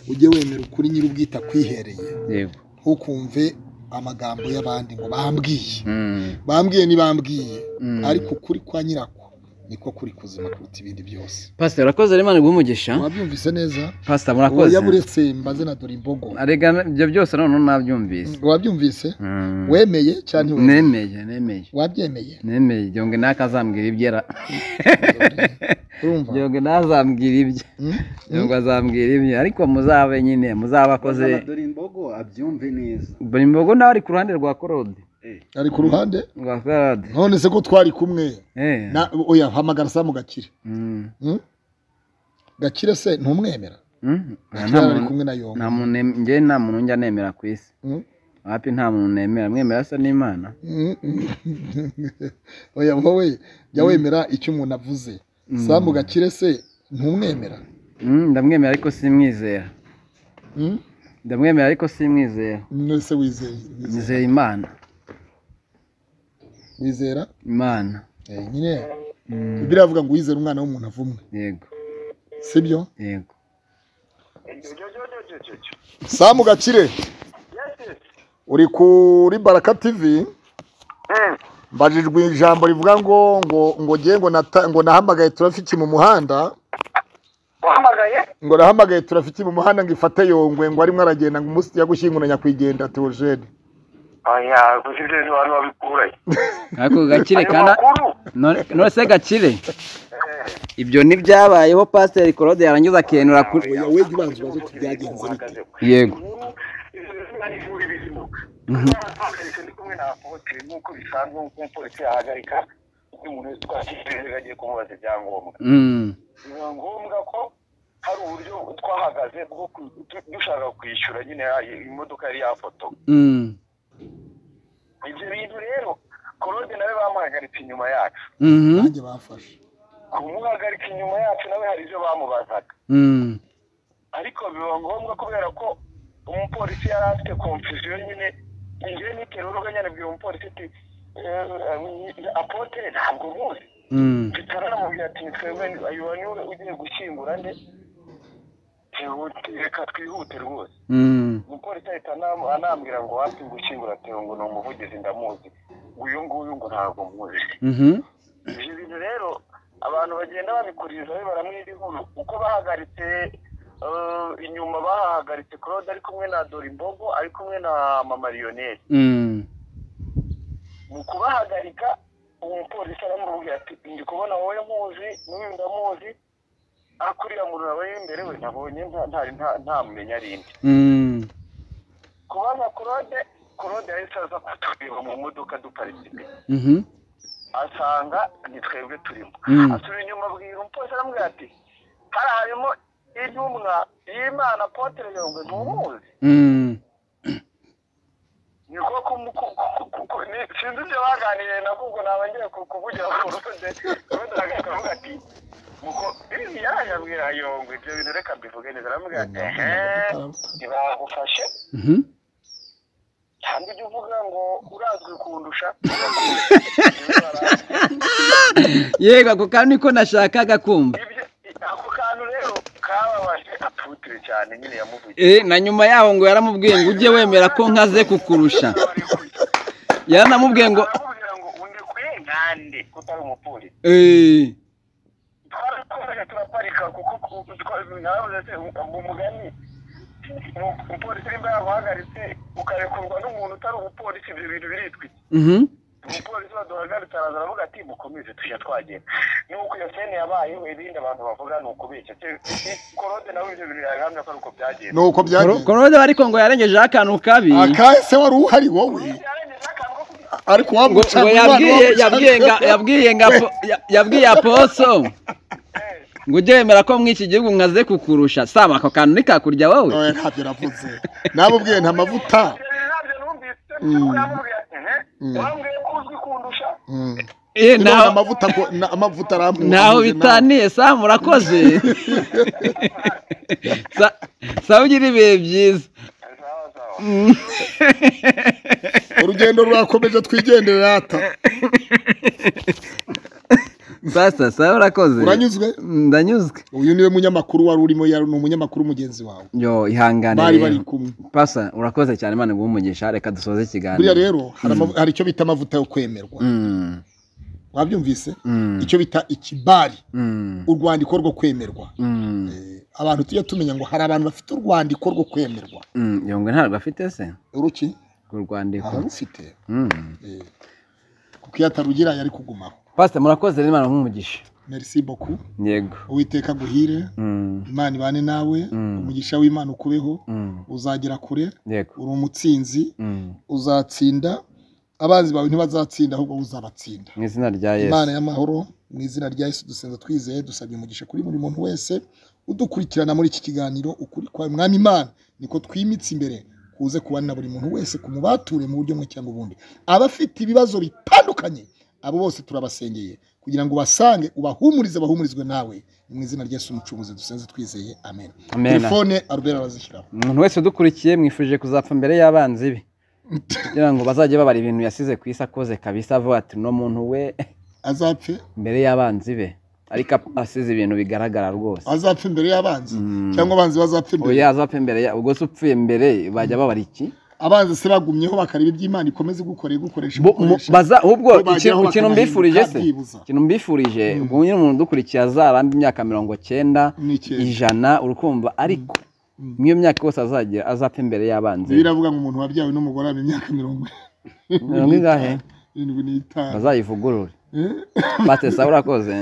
ujye wemera ukuri nyir'ubwita kwihereye yego ntukumve amagambo y'abandi ngo bambwiye Mm, bambwiye ntibambwiye Mm. ariko ukuri kwa nyirako niko kuri kuzima kuruta ibindi byose pasita urakoze rero imana iguhe umugisha wabyumvise neza pasita murakoze yaburetse mbaze na dore imbogo arega ibyo byose noneho nabyumvise wabyumvise Mm. wemeye cyane wemeye nemeye nemeye wabyemeye nemeye jonge nakazambwira ibyera urumva jonge nazambwira ibye Mm? jonge azambwira ibye ariko muzabe nyine muzabe akoze Bazana dore imbogo abyumve neza buri mbogo nawe ari ku ruhande rwa korode ari ku ruhande rwa korode none se ko twari kumwe Eh. Na- oya hamagara samu gakire Mm. Mm? gakire se ntumwemera Mm. gakire nta ari muntu kumwe na yombi nta muntu nem- njye nta muntu njya nemera ku isi Mm? wapi nta muntu nemera mwemera se n'imana oya wowe jya wemera icyo umuntu avuze samu gakire se ntumwemera Mm, ndamwemera ariko simwizera Mm? ndamwemera ariko simwizera none se wizeye wizeye- nizera imana wizera imana Eh, nyine Mm, ibiri avuga ngo wizere umwana w'umuntu avumwe yego sibyo yego samu gakire uri kuri baraka tivi mbajijwe ijambo rivuga ngo ngo ngo ngiye ngo nata- ngo nahamagaye turafiki mu muhanda wahamagaye ngo nahamagaye turafiki mu muhanda ngo ifate yongwe ngo arimo aragenda ngo umunsi yagushyingura nyakwigendera teogene oya gusa ibyo ni abantu babikuraye ariko gakire ayo kandi makuru none none se gakire ibyo ntibyabayeho pasiteri korode yarangiza akenura kuri oya we ntibanze ubaze uti byagenze bite uhagaze yego ibyo bizina n'ivura ibizima ntahagaritse ndi kumwe na apotire nk'uko bisanzwe nk'uko umupolisi yahagarika undi muntu wese twakiriye ibinyabiziga agiye kumubaza ibyangombwa Mm, biba ngombwa ko hari uburyo twahagaze bwo ku- tu- dushaka kwishyura nyine ya- imodoka yari yafoto mm, ibyo bintu rero korode nawe bamuhagaritse inyuma yacu mhm, nanjye bafashe kumuhagarika inyuma yacu nawe hari ibyo bamubazaga mm, ariko biba ngombwa kubera ko umupolisi yari afite confusion nyine njyewe nitera urugo nyine abwira umupolisi ati "Eh, apotre ntabwo muzi mm, bitaro aramubwira ati twebwe uyu niwe ugiye gushyingura nde Twihute- reka twihute rwose mm, umupolisi ahita anam- anambwira ngo wapi gushyingura teo ngo ni umuvugizi ndamuzi uyu nguyu ngo ntabwo muzi mhm, ibyo bintu rero abantu bagenda babikurizaho baramwira inkuru uko bahagaritse eh, inyuma bahagaritse claude ari kumwe na dorimbogo ari kumwe na mama lionel Mm. mu kubahagarika uwo mupolisi aramubwira ati ndi kubona wowe muzi n'uyu ndamuzi akuriya muntu nawe imbere we nabonye nta- ntari nta- ntamumenya ari inde Mm. kubaza claude claude yahise aza kutureba mu modoka duparitse imbere Mhm. asanga ni twebwe turimo Mm. asubira inyuma abwira umupolisi aramubwira ati hari harimo intumwa y'imana apotere yongwe ntumuzi Mm. niko kumuko sinzi ibyo baganiriye nabwo ubwo naba ngiye ku- kuvugira ku rude rude akavuga ati muko ibi yarayabwira yongwe ibyo bintu reka mbivuge neza aramubwira ati ehe ntibagufashe Mhm. cyangwa ujya uvuga ngo urazwi kundusha yego ako kantu niko nashakaga kumva ibyo ako kantu rero kababaje aputere cyane nyine yamuvugiye Eh, na nyuma yaho ngo yaramubwiye ngo ujye wemera ko nkaze kukurusha yaranamubwiye ngo aramubwira ngo undi kuye nkande utari umupolisi eh, twarakomeje turaparika kuko ku- twa- naravuze se ngo umugani mu- umupolisi nimba yaguhagaritse ukarekurwa n'umuntu utari umupolisi ibyo bintu biritwiki mhm. umupolisi waduhagaritse araza aravuga ati mukomeze tujya twagenda nuko iyo sene yabayeho ibindi abantu bavuga ni ukubeshya korode nawe ibyo bintu yahamya ko ari uko ni byagenze uko Koro- byagenze korode ariko ngo yarengejeho akantu kabi akahe se wari uhari wowe byarengejeho akantu ko kugira ariko ngo wamuca ngo yabwiye yabwiye nga- yabwiye nga po- ya- yabwiye aposo ngo ujye wemera ko muri iki gihugu nkaze kukurusha sama ako kantu nikakurya wowe oya ntabyo navuze nabubwiye nta mavuta ntabyo numvise nuko yamubwiye ati "Ehe, wambwiye ko uzwi kundusha Mm. Eh, None ntaho amavuta ko- na- amavuta arambuye ntaho bitaniye sama urakoze Sa- sawa ugira ibihe byiza sawa sawa urugendo rurakomeje twigendere rata sasa sawa urakoze uranyuzwe ndanyuzwe uyu niwe munyamakuru wari urimo yari ni umunyamakuru mugenzi wawe yo ihangane bari rero. bari kumwe pasa urakoze cyane imana iguhe umugisha reka dusoze buriya ikiganiro rero hari amavu- hari icyo bita amavuta yo kwemerwa Mm, wabyumvise mm, icyo bita ikibari mm, urwandiko rwo kwemerwa mm, Eh, abantu tujya tumenya ngo hari abantu bafite urwandiko rwo kwemerwa mm. yongwe ntabwo afite se uruki ku rwandiko ararufite Mm. Eh, kuko iyo atarugira yari kugumaho pasita murakoze rero imana nk'umugisha merci boku yego uwiteka aguhire Mm, imana ibane nawe Mm. umugisha w'imana ukubeho mm, uzagera kure yego uri umutsinzi Mm. uzatsinda abanzi bawe ntibazatsinda ahubwo uzabatsinda mu izina rya imana yesu y'amahoro mu izina rya yesu dusenza twizeye dusabye umugisha kuri buri muntu wese udukurikirana muri iki kiganiro ukuri kwawe mwami imana niko twimitse imbere kuze kubana na buri muntu wese ku mubature mu buryo bumwe cyangwa ubundi abafite ibibazo bitandukanye abo bose turabasengeye kugira ngo basange ubahumurize bahumurizwe nawe Ni mu izina rya yesu umucunguzi dusenze twizeye amen amen telefone arubera arazishyiraho umuntu wese udukurikiye mwifurije kuzapfa mbere y'abanzi be kugira ngo bazajye babara ibintu yasize ku isi akoze kabisa avuga ati uno muntu we azapfe mbere y'abanzi be ariko asize ibintu bigaragara rwose azapfa imbere y'abanzi Mm. cyangwa abanzi bazapfa imbere oya azapfa imbere ya- ubwo se upfuye mbere bajya babara iki abanzi se bagumyeho bakareba iby'imana ikomeze gukorera igukoresha Bo- mu- igukoresha. baza ahubwo Bo ikintu- bajyaho ikintu bakanahinduka mbifurije se byibuza. ikintu mbifurije ubwo nyine umuntu udukurikiye azaramba imyaka mirongo cyenda Ni icyenda. ijana urukumva ariko mw'iyo myaka yose azagira azapfa imbere y'abanzi bibiliya iravuga ngo umuntu wabyawe n'umugore aba imyaka mirongo mirongo ingahe irindwi n'itanu bazayivugurure batesa urakoze